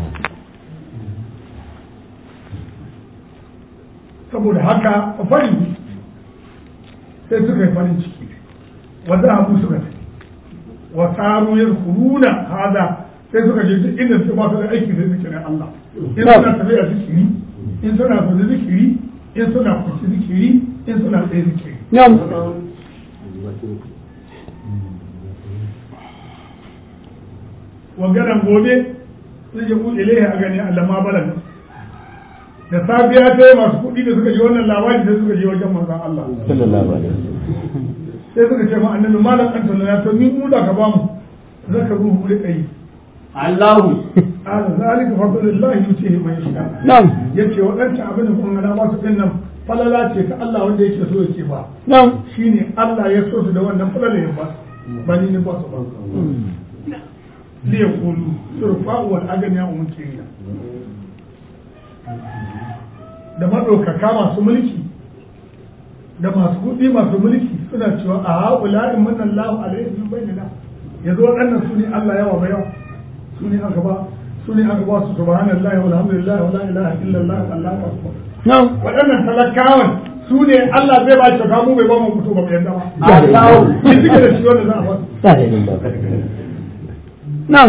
saboda haka a fari sai suka yi farin ciki wanda abu suka tafi wa taru ya kuruna hada sai suka je duk inda su masu da aiki da zikirin Allah in suna tafi a zikiri in suna tafi zikiri in suna kwanci zikiri in suna tsaye zikiri wagaran gobe zai je kuɗe lehe a gani Allah ma balan da safiya ta yi masu kuɗi da suka ji wannan labari sai suka je wajen manzon Allah sallallahu alaihi sai suka ce ma annabi malam an tallana to ni mu da ka bamu zaka ruhu rika yi Allahu ala zalika fadlullahi yutihi man yasha na'am yace wadancan abin da kun ga ba su din nan falala ce ta Allah wanda yake so yake ba na'am shine Allah ya so su da wannan falala ya ba ba ni ne ba su ba li yaqulu surfa'u wal agniya umkina da maɗaukaka masu mulki da masu kuɗi masu mulki suna cewa a haƙula'in mannan lahu alaihi min bainina yanzu waɗannan su ne Allah yawa ba yawa su ne aka ba su ne aka ba su subhanallahi walhamdulillah wala ilaha illallah wallahu akbar na'am waɗannan talakawan su ne Allah zai ba shi mu bai ba mu mutu ba mu yadda ba Allahu shi suke da shi wanda za a ba na'am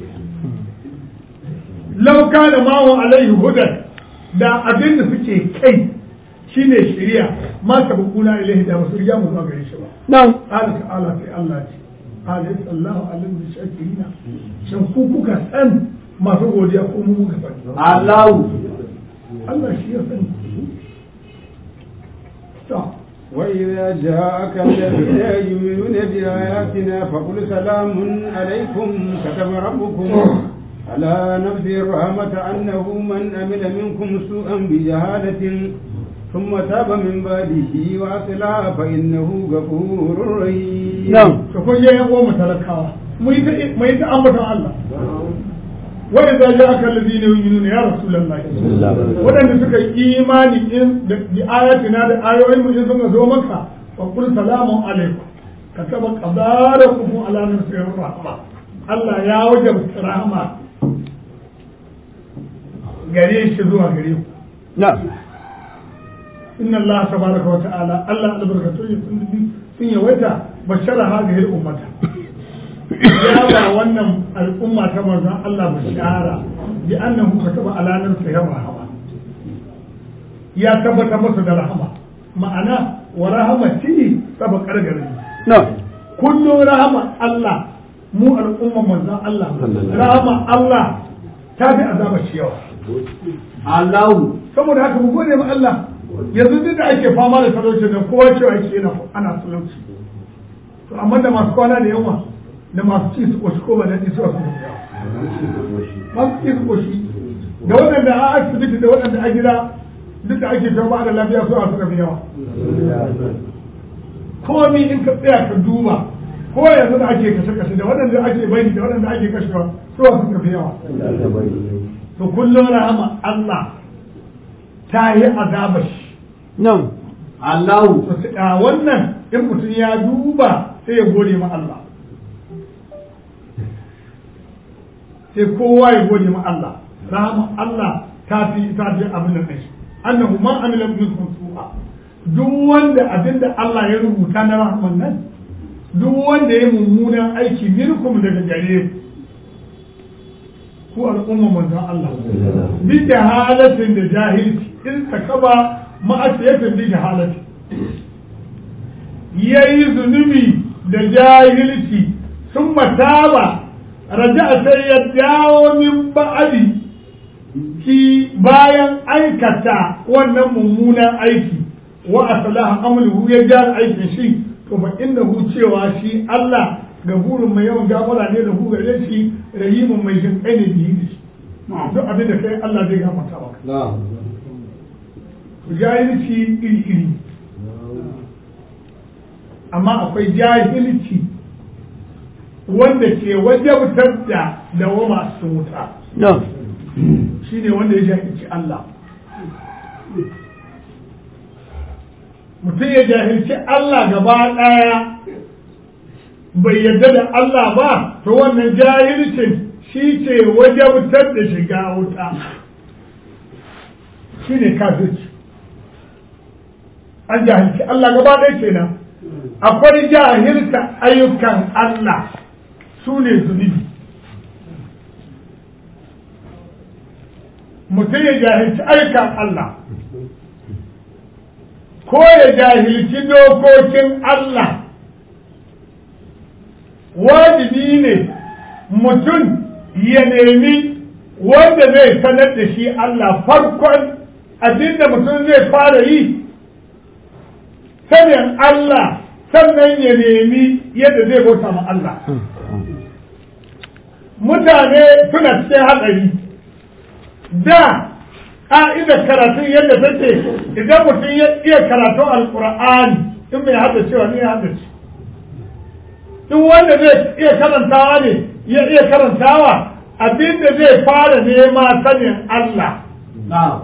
lauka da mawon alaihi hudan da abin da suke kai shine shari'a ma ta bukuna ilaihi da basu riga mu zuwa gare shi ba na'am qala ta'ala sai Allah ce alayhi sallahu alaihi wa shakirina shin ku kuka san masu godiya ko mu muka sani Allahu Allah shi ya sani to وإذا جاءك الذين يؤمنون بآياتنا فقل سلام عليكم كتب ربكم على نفسه الرحمة أنه من عمل منكم سوءا بجهالة ثم تاب من بعده وأصلح فإنه غفور رحيم na'am to kun je yan uwan mu talakawa mu yi ta mu yi ta ambaton Allah wa idza ja'aka alladhina yu'minuna ya rasulullahi waɗanda suka yi imani in da bi ayatina da ayoyin mu in suka zo maka fa qul salamun alaikum kataba qadarakum ala nafsihi rahma Allah ya wajabta rahma gare shi zuwa gare ku na'am inna Allah tabaraka wa ta'ala Allah albarkatu ya sun sun yawaita bashara hadhihi ummata ya ba wannan al'umma ta manzon Allah bashara bi annahu kataba ala nafsihi rahma ya tabbata masa da rahama ma'ana wa rahamati sabaqar gare na'am kullu rahama Allah mu al'umma manzon Allah rahama Allah ta fi azaba shi yawa Allahu saboda haka mu gode ma Allah yanzu duk da ake fama da talauci da kowa cewa yake yana ana talauci to amma da masu kwana da yawa da masu ci su koshi ko ba daɗi su wasu da yawa masu ci su koshi da waɗanda a asibiti da waɗanda a gida duk da ake ta ba da lafiya su a suka fi yawa komi in ka tsaya ka duba ko yanzu da ake kashe-kashe da waɗanda ake bani da waɗanda ake kashewa su a suka fi yawa to kullum rahama Allah ta yi azabar shi na'am Allahu to sai- a wannan in mutum ya duba sai ya gode ma Allah sai kowa ya gode ma Allah rahama Allah ta fi ta fi abin da kai annahu man amila minkum su'a duk wanda abinda Allah ya rubuta na rahman nan duk wanda ya mummunan aiki minkum daga gare ku ku al'umma manzon Allah bi jahalatin da jahilci in takaba ma'asiyatin bi jahalati yayi zunubi da jahilci sun mataba raja'a sai ya dawo min ba'adi ki bayan aikata wannan mummunan aiki wa aslaha amaluhu ya gyara aikin shi to fa innahu cewa shi Allah gafurun mai yawan gafara ne da hu gare shi rahimun mai jin kai ne biyu da shi duk abin da kai Allah zai gafarta maka na'am jahilci iri iri amma akwai jahilci wanda ke wajabtar da dawama cikin wuta na'am shine wanda ya jahilci Allah mutum ya jahilci Allah gaba ɗaya bai yarda da Allah ba to wannan jahilcin shi ce wajabtar da shiga wuta shi ne kafirci an jahilci Allah gaba ɗaya kenan akwai jahilta ayyukan Allah su ne zunubi mutum ya jahilci ayyukan Allah ko ya jahilci dokokin Allah wajibi ne mutum ya nemi wanda zai sanar da shi Allah farkon abinda mutum zai fara yi sanin Allah sannan ya nemi yadda zai bauta ma Allah mutane suna cikin hatsari da ƙa'idar karatun yadda take idan mutum ya iya karatun alƙur'ani in bai hada cewa ne ya hada ce in wanda zai iya karantawa ne ya iya karantawa abinda zai fara nema sanin Allah na'am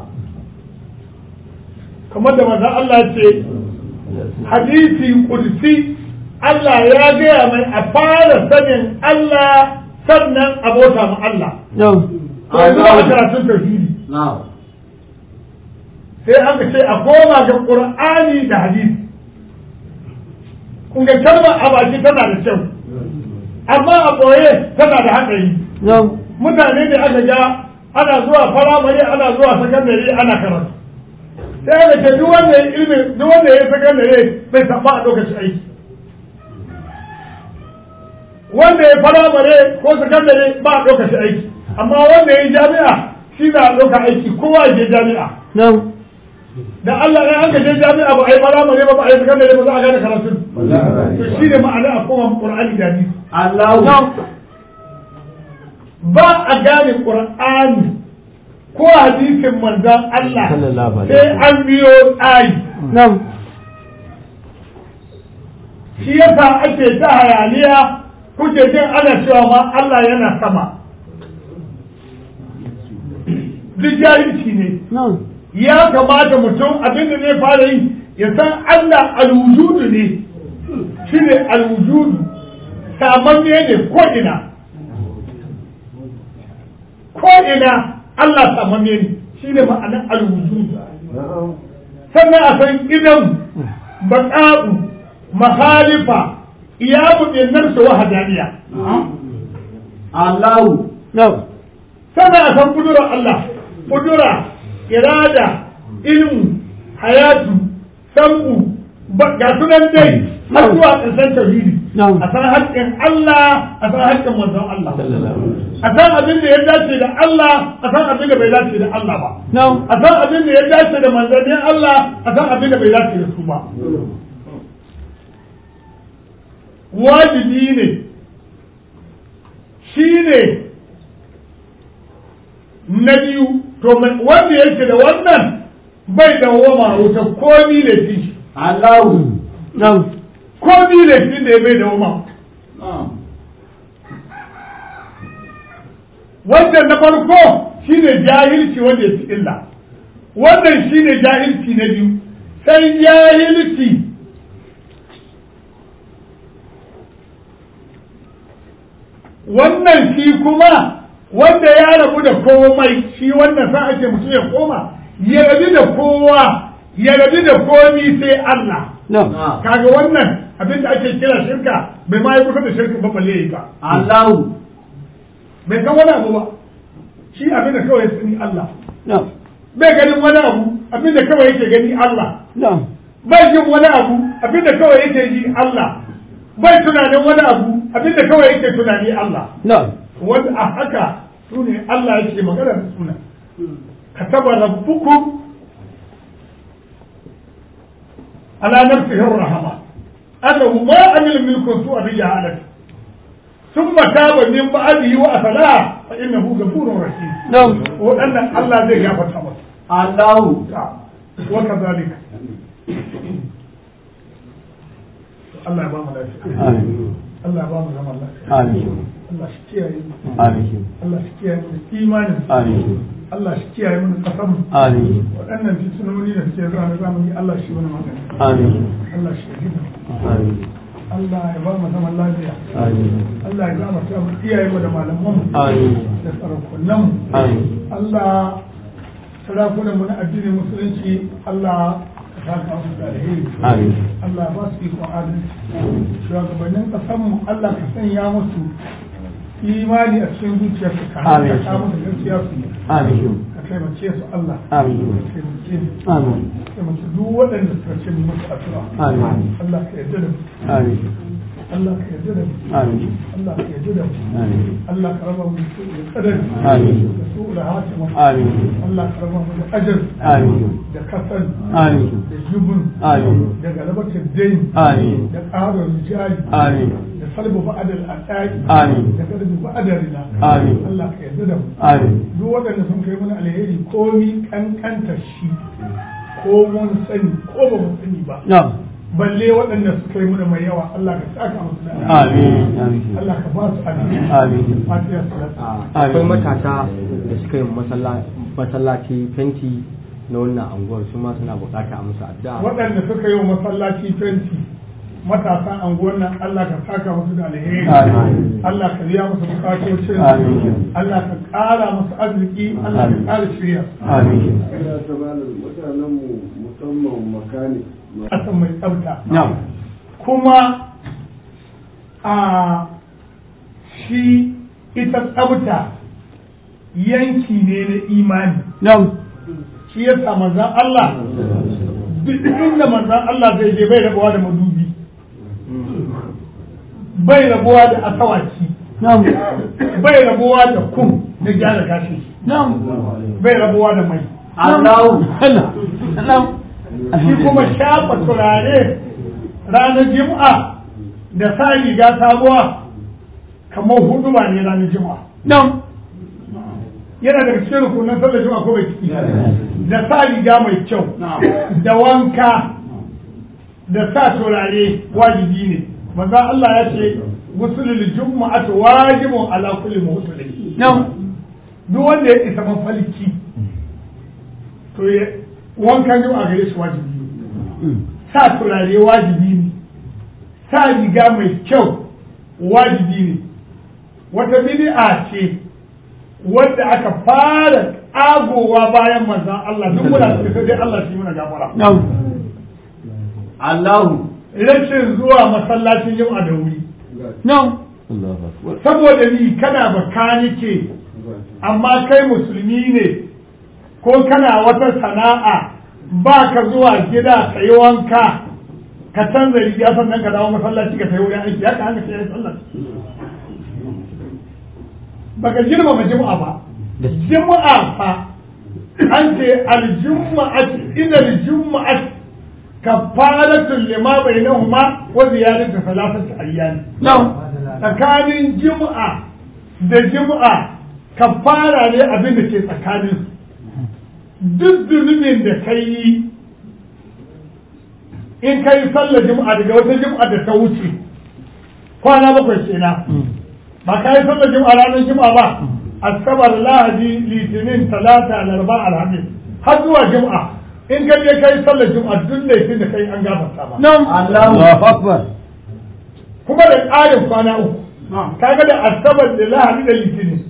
kamar da manzon Allah ce hadisi kursi Allah ya gaya mai a fara sanin Allah sannan abota ma Allah na'am to yanzu ba a karatun tauhidi na'am sai aka ce a koma ga qur'ani da hadisi kun ga kalmar a baki tana da kyau amma a ɓoye tana da haɗari na'am mutane ne aka ga ana zuwa firamare ana zuwa sakandare ana karatu sai aka ce duk wanda ya ilimi duk wanda ya sakandare bai saba a lokaci aiki wanda ya firamare ko sakandare ba a lokaci aiki amma wanda ya yi jami'a shi na ɗauka aiki kowa ya je jami'a na'am da Allah ne an ka je jami'a ba a yi firamare ba ba a yi sakandare ba za a gane karatun to shi ne ma'ana a koma Qur'ani da hadisi Allahu ba a gane Qur'ani ko hadisin manzon Allah Sallallahu alaihi sai an biyo tsari na'am shi yasa ake ta hayaniya kuke jin ana cewa ma Allah yana sama duk jahilci ne na'am ya kamata mutum abin da zai fara yi ya san Allah alwujudu ne shi ne alwujudu samanne ne ko ina ko ina Allah samanne ne shi ne ma'anar alwujudu sannan a san idan baƙa'u mahalifa iyamu ɗinnar su wahadaniya Allahu na'am sannan a san kudurar Allah kudura irada ilmu hayatu sam'u ba- ga sunan dai har zuwa ƙarshen tauhidi Na'am. a san haƙƙin Allah a san haƙƙin manzon Allah sallallahu a san abin da ya dace da Allah a san abin da bai dace da Allah ba na'am a san abin da ya dace da manzannin Allah a san abin da bai dace da su ba wajibi ne shi ne na biyu to mai- wanda yake da wannan bai da wama wuta ko ni da shi Allahu na'am ko ni da shi da ya bai da wama wannan na farko shine jahilci wanda ya fi illa wannan shine jahilci na biyu sai jahilci wannan shi kuma wanda ya rabu da komai shi wannan sa ake mutum ya koma ya rabu da kowa ya rabu da komi sai Allah na'am kaga wannan abin da ake kira shirka bai ma yi kusa da shirka ba balle yi ba Allahu bai san wani abu ba shi abin da kawai ya sani Allah na'am bai ganin wani abu abin da kawai yake gani Allah na'am bai jin wani abu abin da kawai yake ji Allah bai tunanin wani abu abin da kawai yake tunani Allah na'am wanda a haka su ne Allah yake magana da suna kataba rabbukum ala nafsihi rahama annahu ma amila minkum su'a bi jahalati thumma taba min ba'dihi wa asalaha fa innahu ghafurur rahim na'am wadannan Allah zai gafarta masa Allahu wa kadhalika Allah ya ba mu lafiya amin Allah ya ba mu zaman lafiya amin Allah shi kiyaye mu amin Allah shi kiyaye mu da imanin amin Allah shi kiyaye mu da kasan mu amin waɗannan fitinoni da suke zuwa na zamani Allah shi wani magani amin Allah shi gida amin Allah ya ba mu zaman lafiya amin Allah ya gama ta mu iyaye mu da malaman mu amin da sarakunan mu amin Allah sarakunan mu na addinin musulunci Allah ka saka musu da alheri amin Allah ba su iko adalci shugabannin kasan mu Allah ka sanya musu imani a cikin zuciyarsu ka Amin. haɗa musu gaskiya su yi amin ka taimake su Allah amin ka taimake mu amin taimake duk waɗanda suka ce mu musu addu'a amin Allah ka yarda da mu amin Allah ka yarda da mu amin Allah ka yarda da mu amin Allah ka raba mu da su da kadari Amin. da su da hatima amin Allah ka raba mu da ajal amin da kasal amin da jubun amin da galabatar dain amin da ƙarar jari amin da salbu ba'adar al'aƙi Amin. da garbi ba'adar rina Amin. Allah ka yarda da mu amin duk waɗanda sun kai mana alheri komi kankanta shi ko mun sani ko ba mu sani ba na'am balle waɗanda suka yi mana mai yawa Allah ka saka musu da alheri. amin amin Allah ka ba su alheri amin fatiha salatu akwai matasa da suka yi masalla- masallaci fenti na wannan anguwar su ma suna bukata a musu addu'a waɗanda suka yi wa masallaci fenti matasan anguwan nan Allah ka saka musu da alheri Amin. Allah ka biya musu bukatocin Amin. Allah ka ƙara musu arziki Allah ka ƙara shirya Amin. Ina ta malam mutanen mu musamman makanik ƙasan mai tsafta Na'am. kuma a shi ita tsafta yanki ne na imani Na'am. shi ya sa manzan Allah duk inda manzan Allah zai je bai rabuwa da madubi bai rabuwa da asawaki Na'am. bai rabuwa da kum na gyara gashi Na'am. bai rabuwa da mai Allahu. Allah. Na'am. shi kuma shafa turare ranar jima'a da sa riga sabuwa kamar hudu ba ne ranar jima'a Na'am. yana daga cikin rukunan sallar jima'a ko bai ciki da sa riga mai kyau da wanka da sa turare wajibi ne manzo Allah ya ce gusulul jumu'atu wajibun ala kulli muhtalim Na'am. duk wanda ya isa mafalki to ya wankan jima'a gare shi wajibi ne sa turare wajibi ne sa riga mai kyau wajibi ne wata bid'a ce wadda aka fara agowa bayan manzan Allah duk muna cikin sai dai Allah shi muna gafara Na'am. Allahu. rashin zuwa masallacin yau a da wuri Na'am. saboda ni kana bakanike amma kai musulmi ne ko kana wata sana'a ba ka zuwa gida ka yi wanka ka canza riga sannan ka dawo masallaci ka tayi wurin aiki haka haka sai ya sallar baka girmama juma'a ba juma'a fa an ce aljuma'at ina aljuma'at kafaratun lima bainahuma wa ziyadatu salasati ayyam Na'am. tsakanin juma'a da juma'a kafara ne abin da ke tsakanin duk zunubin da ka yi in ka yi sallar juma'a daga wata juma'a da ta wuce kwana bakwai kenan ba ka yi sallar juma'a ranar juma'a ba asabar lahadi litinin talata laraba alhamis har zuwa juma'a in ka je ka yi sallar juma'a duk laifin da ka yi an gafarta ba Na'am. Allahu. Allahu Akbar. kuma da ƙarin kwana uku kaga da asabar da lahadi da litinin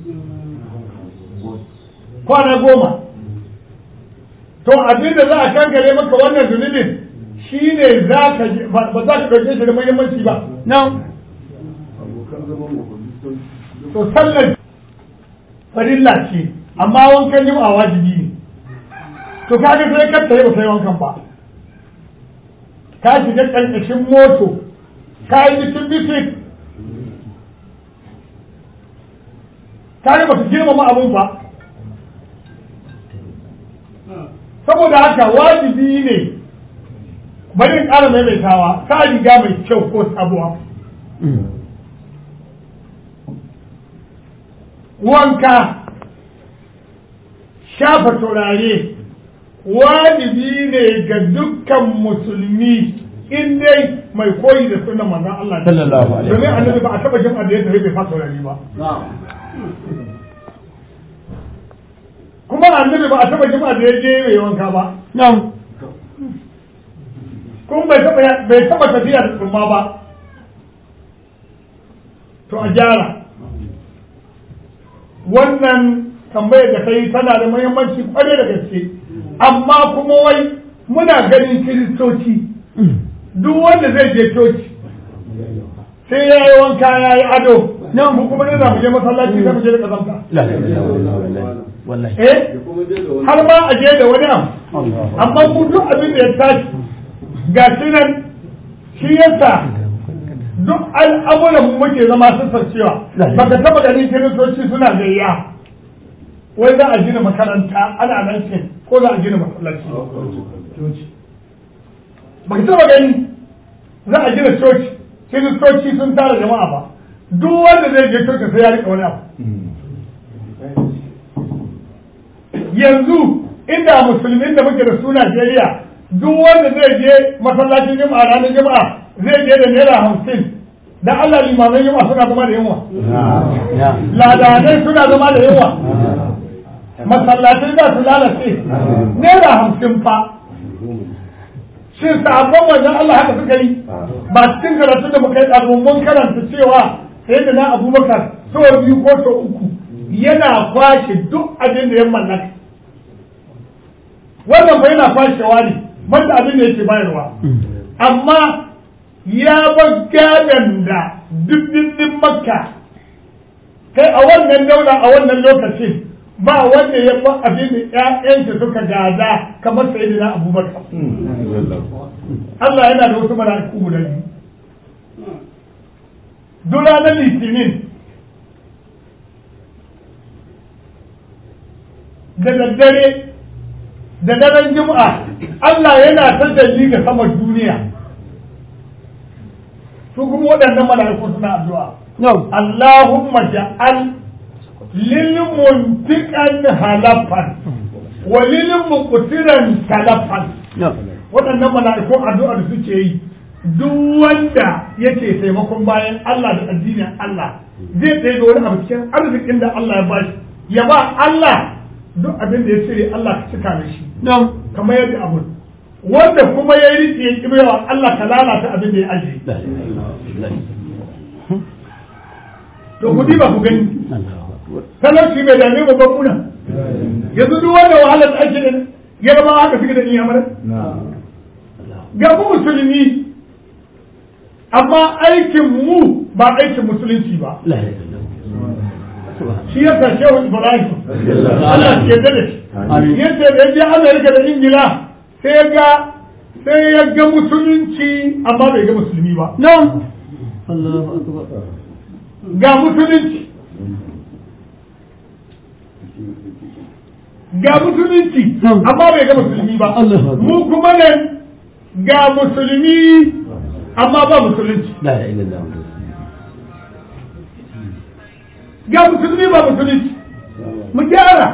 kwana goma to abin da za a kankare maka wannan zunubin shine za ka je- ba ba za ka ɗauke shi da muhimmanci ba Na'am. abokan zaman mu sun to sallar farilla ce amma wankan jima'a wajibi ne to kaga sai ka tsaye ba sai wankan ba ka shiga ƙarƙashin moto ka yi bitin bitin ka yi ba su girmama abun ba saboda haka wajibi ne bari in ƙara maimaitawa sa riga mai kyau ko sabuwa wanka shafa turare wajibi ne ga dukkan musulmi in dai mai koyi da sunan manzon Allah ne. Sallallahu alaihi domin wasallam. annabi ba a taba jama'a da ya tafi bai fasa turare ba Na'am. kuma annabi ba a taba jama'a da ya je mai wanka ba Na'am. kuma bai taba bai taba tafiya da tsumma ba to a gyara wannan tambayar da kai tana da muhimmanci kwarai da gaske amma kuma wai muna ganin kiristoci duk wanda zai je coci sai ya yi wanka ya yi ado nan mu kuma ne za mu je masallaci sai mu je da kazanta La ilaha illallah. Wallahi. eh ya kuma je da wani har ma a je da wani abu amma ku duk abin da ya tashi ga shi nan shi yasa duk al'amuran mu muke zama sun cewa baka taba ganin kiristoci suna gayya wai za a gina makaranta ana nan ce ko za a gina masallaci baka taba gani za a gina coci kiristoci sun tara jama'a ba duk wanda zai je coci sai ya rika wani abu yanzu inda musulmin da muke da su Najeriya duk wanda zai je masallacin juma'a ranar juma'a zai je da naira hamsin da Allah limaman juma'a suna zama da yunwa Na'am. ladanai suna zama da yunwa masallatai za su lalace naira hamsin fa shin sahabban manzon Allah haka suka yi ba cikin karatun da muka yi a mun karanta cewa sai da na abubakar sau biyu ko sau uku yana kwashe duk abin da ya mallaka wannan ba yana kwashewa ne banda abin da yake bayarwa amma ya bar gadon da duk makka kai a wannan daula a wannan lokacin ba wanda ya ba abin da ƴaƴansa suka gada kamar sayyidina abubakar Allah yana da wasu mala'iku guda biyu duk ranar litinin da daddare da daren juma'a Allah yana ta dalli ga saman duniya su kuma waɗannan mala'iku suna addu'a Allahumma ja'al lil muntiqan halafan wa lil muqtiran talafan waɗannan mala'ikun addu'a da suke yi duk wanda yake taimakon bayan Allah da addinin Allah zai tsaye da wani abu cikin arzikin da Allah ya bashi ya ba Allah duk abin da ya cire Allah ka cika da shi kamar yadda abu wanda kuma ya yi riƙe ya ƙibewa Allah ka lalata abin da ya ajiye to ku ba ku gani talauci bai dame mu babbuna yanzu duk wanda wahalar da ake da yarba haka suke da iyamar ga mu musulmi amma aikin mu ba aikin musulunci ba shi ya sa shehu ibrahim Allah ke da shi yace da je Amerika da Ingila sai ya ga sai ya ga musulunci amma bai ga musulmi ba ga musulunci ga musulunci amma bai ga musulmi ba mu kuma nan ga musulmi amma ba musulunci ga musulmi ba musulunci mu gyara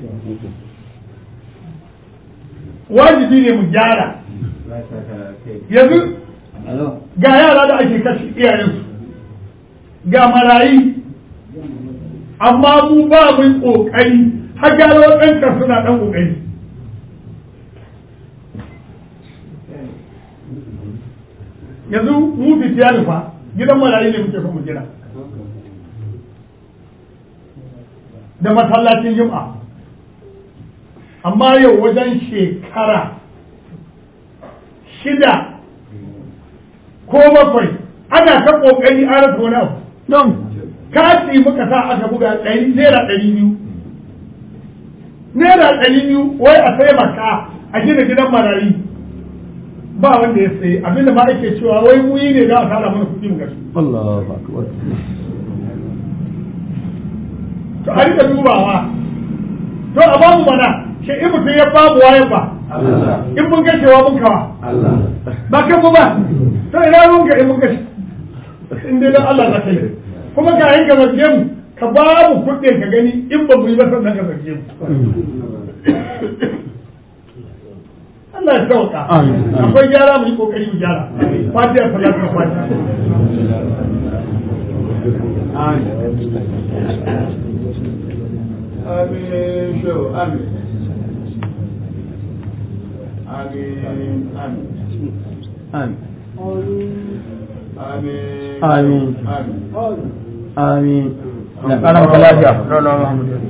wajibi ne mu gyara yanzu ga yara da ake kashe iyayensu ga marayi amma mu ba mu kokari har gyara waɗanka suna ɗan kokari yanzu mu fitiya nufa gidan marayi ne muke son mu gina da masallacin juma'a amma yau wajen shekara shida ko bakwai ana ta kokari an rasa wani abu don kati muka sa aka buga ɗari naira ɗari biyu naira ɗari biyu wai a taimaka a gina gidan marayi ba wanda ya sayi abinda ma ake cewa wai muyi ne za a tara mana kuɗi mu gashi Allahu akbar to a rika dubawa to a bamu mana shi in mutum ya babu wayan ba in mun gashewa mun kawa ba kan mu ba to ina mun ga in mun gashi in dai dan Allah za ka yi kuma ka yin ka zarge mu ka ba mu kuɗin ka gani in ba mu yi ba sannan ka zarge mu Allah ya sauka akwai gyara mu yi kokari mu gyara fatiha salatu fatiha Amin. Show. Amin. Amin. Amin. amin Amin. Amin. Amin. amin da ƙaran lafiya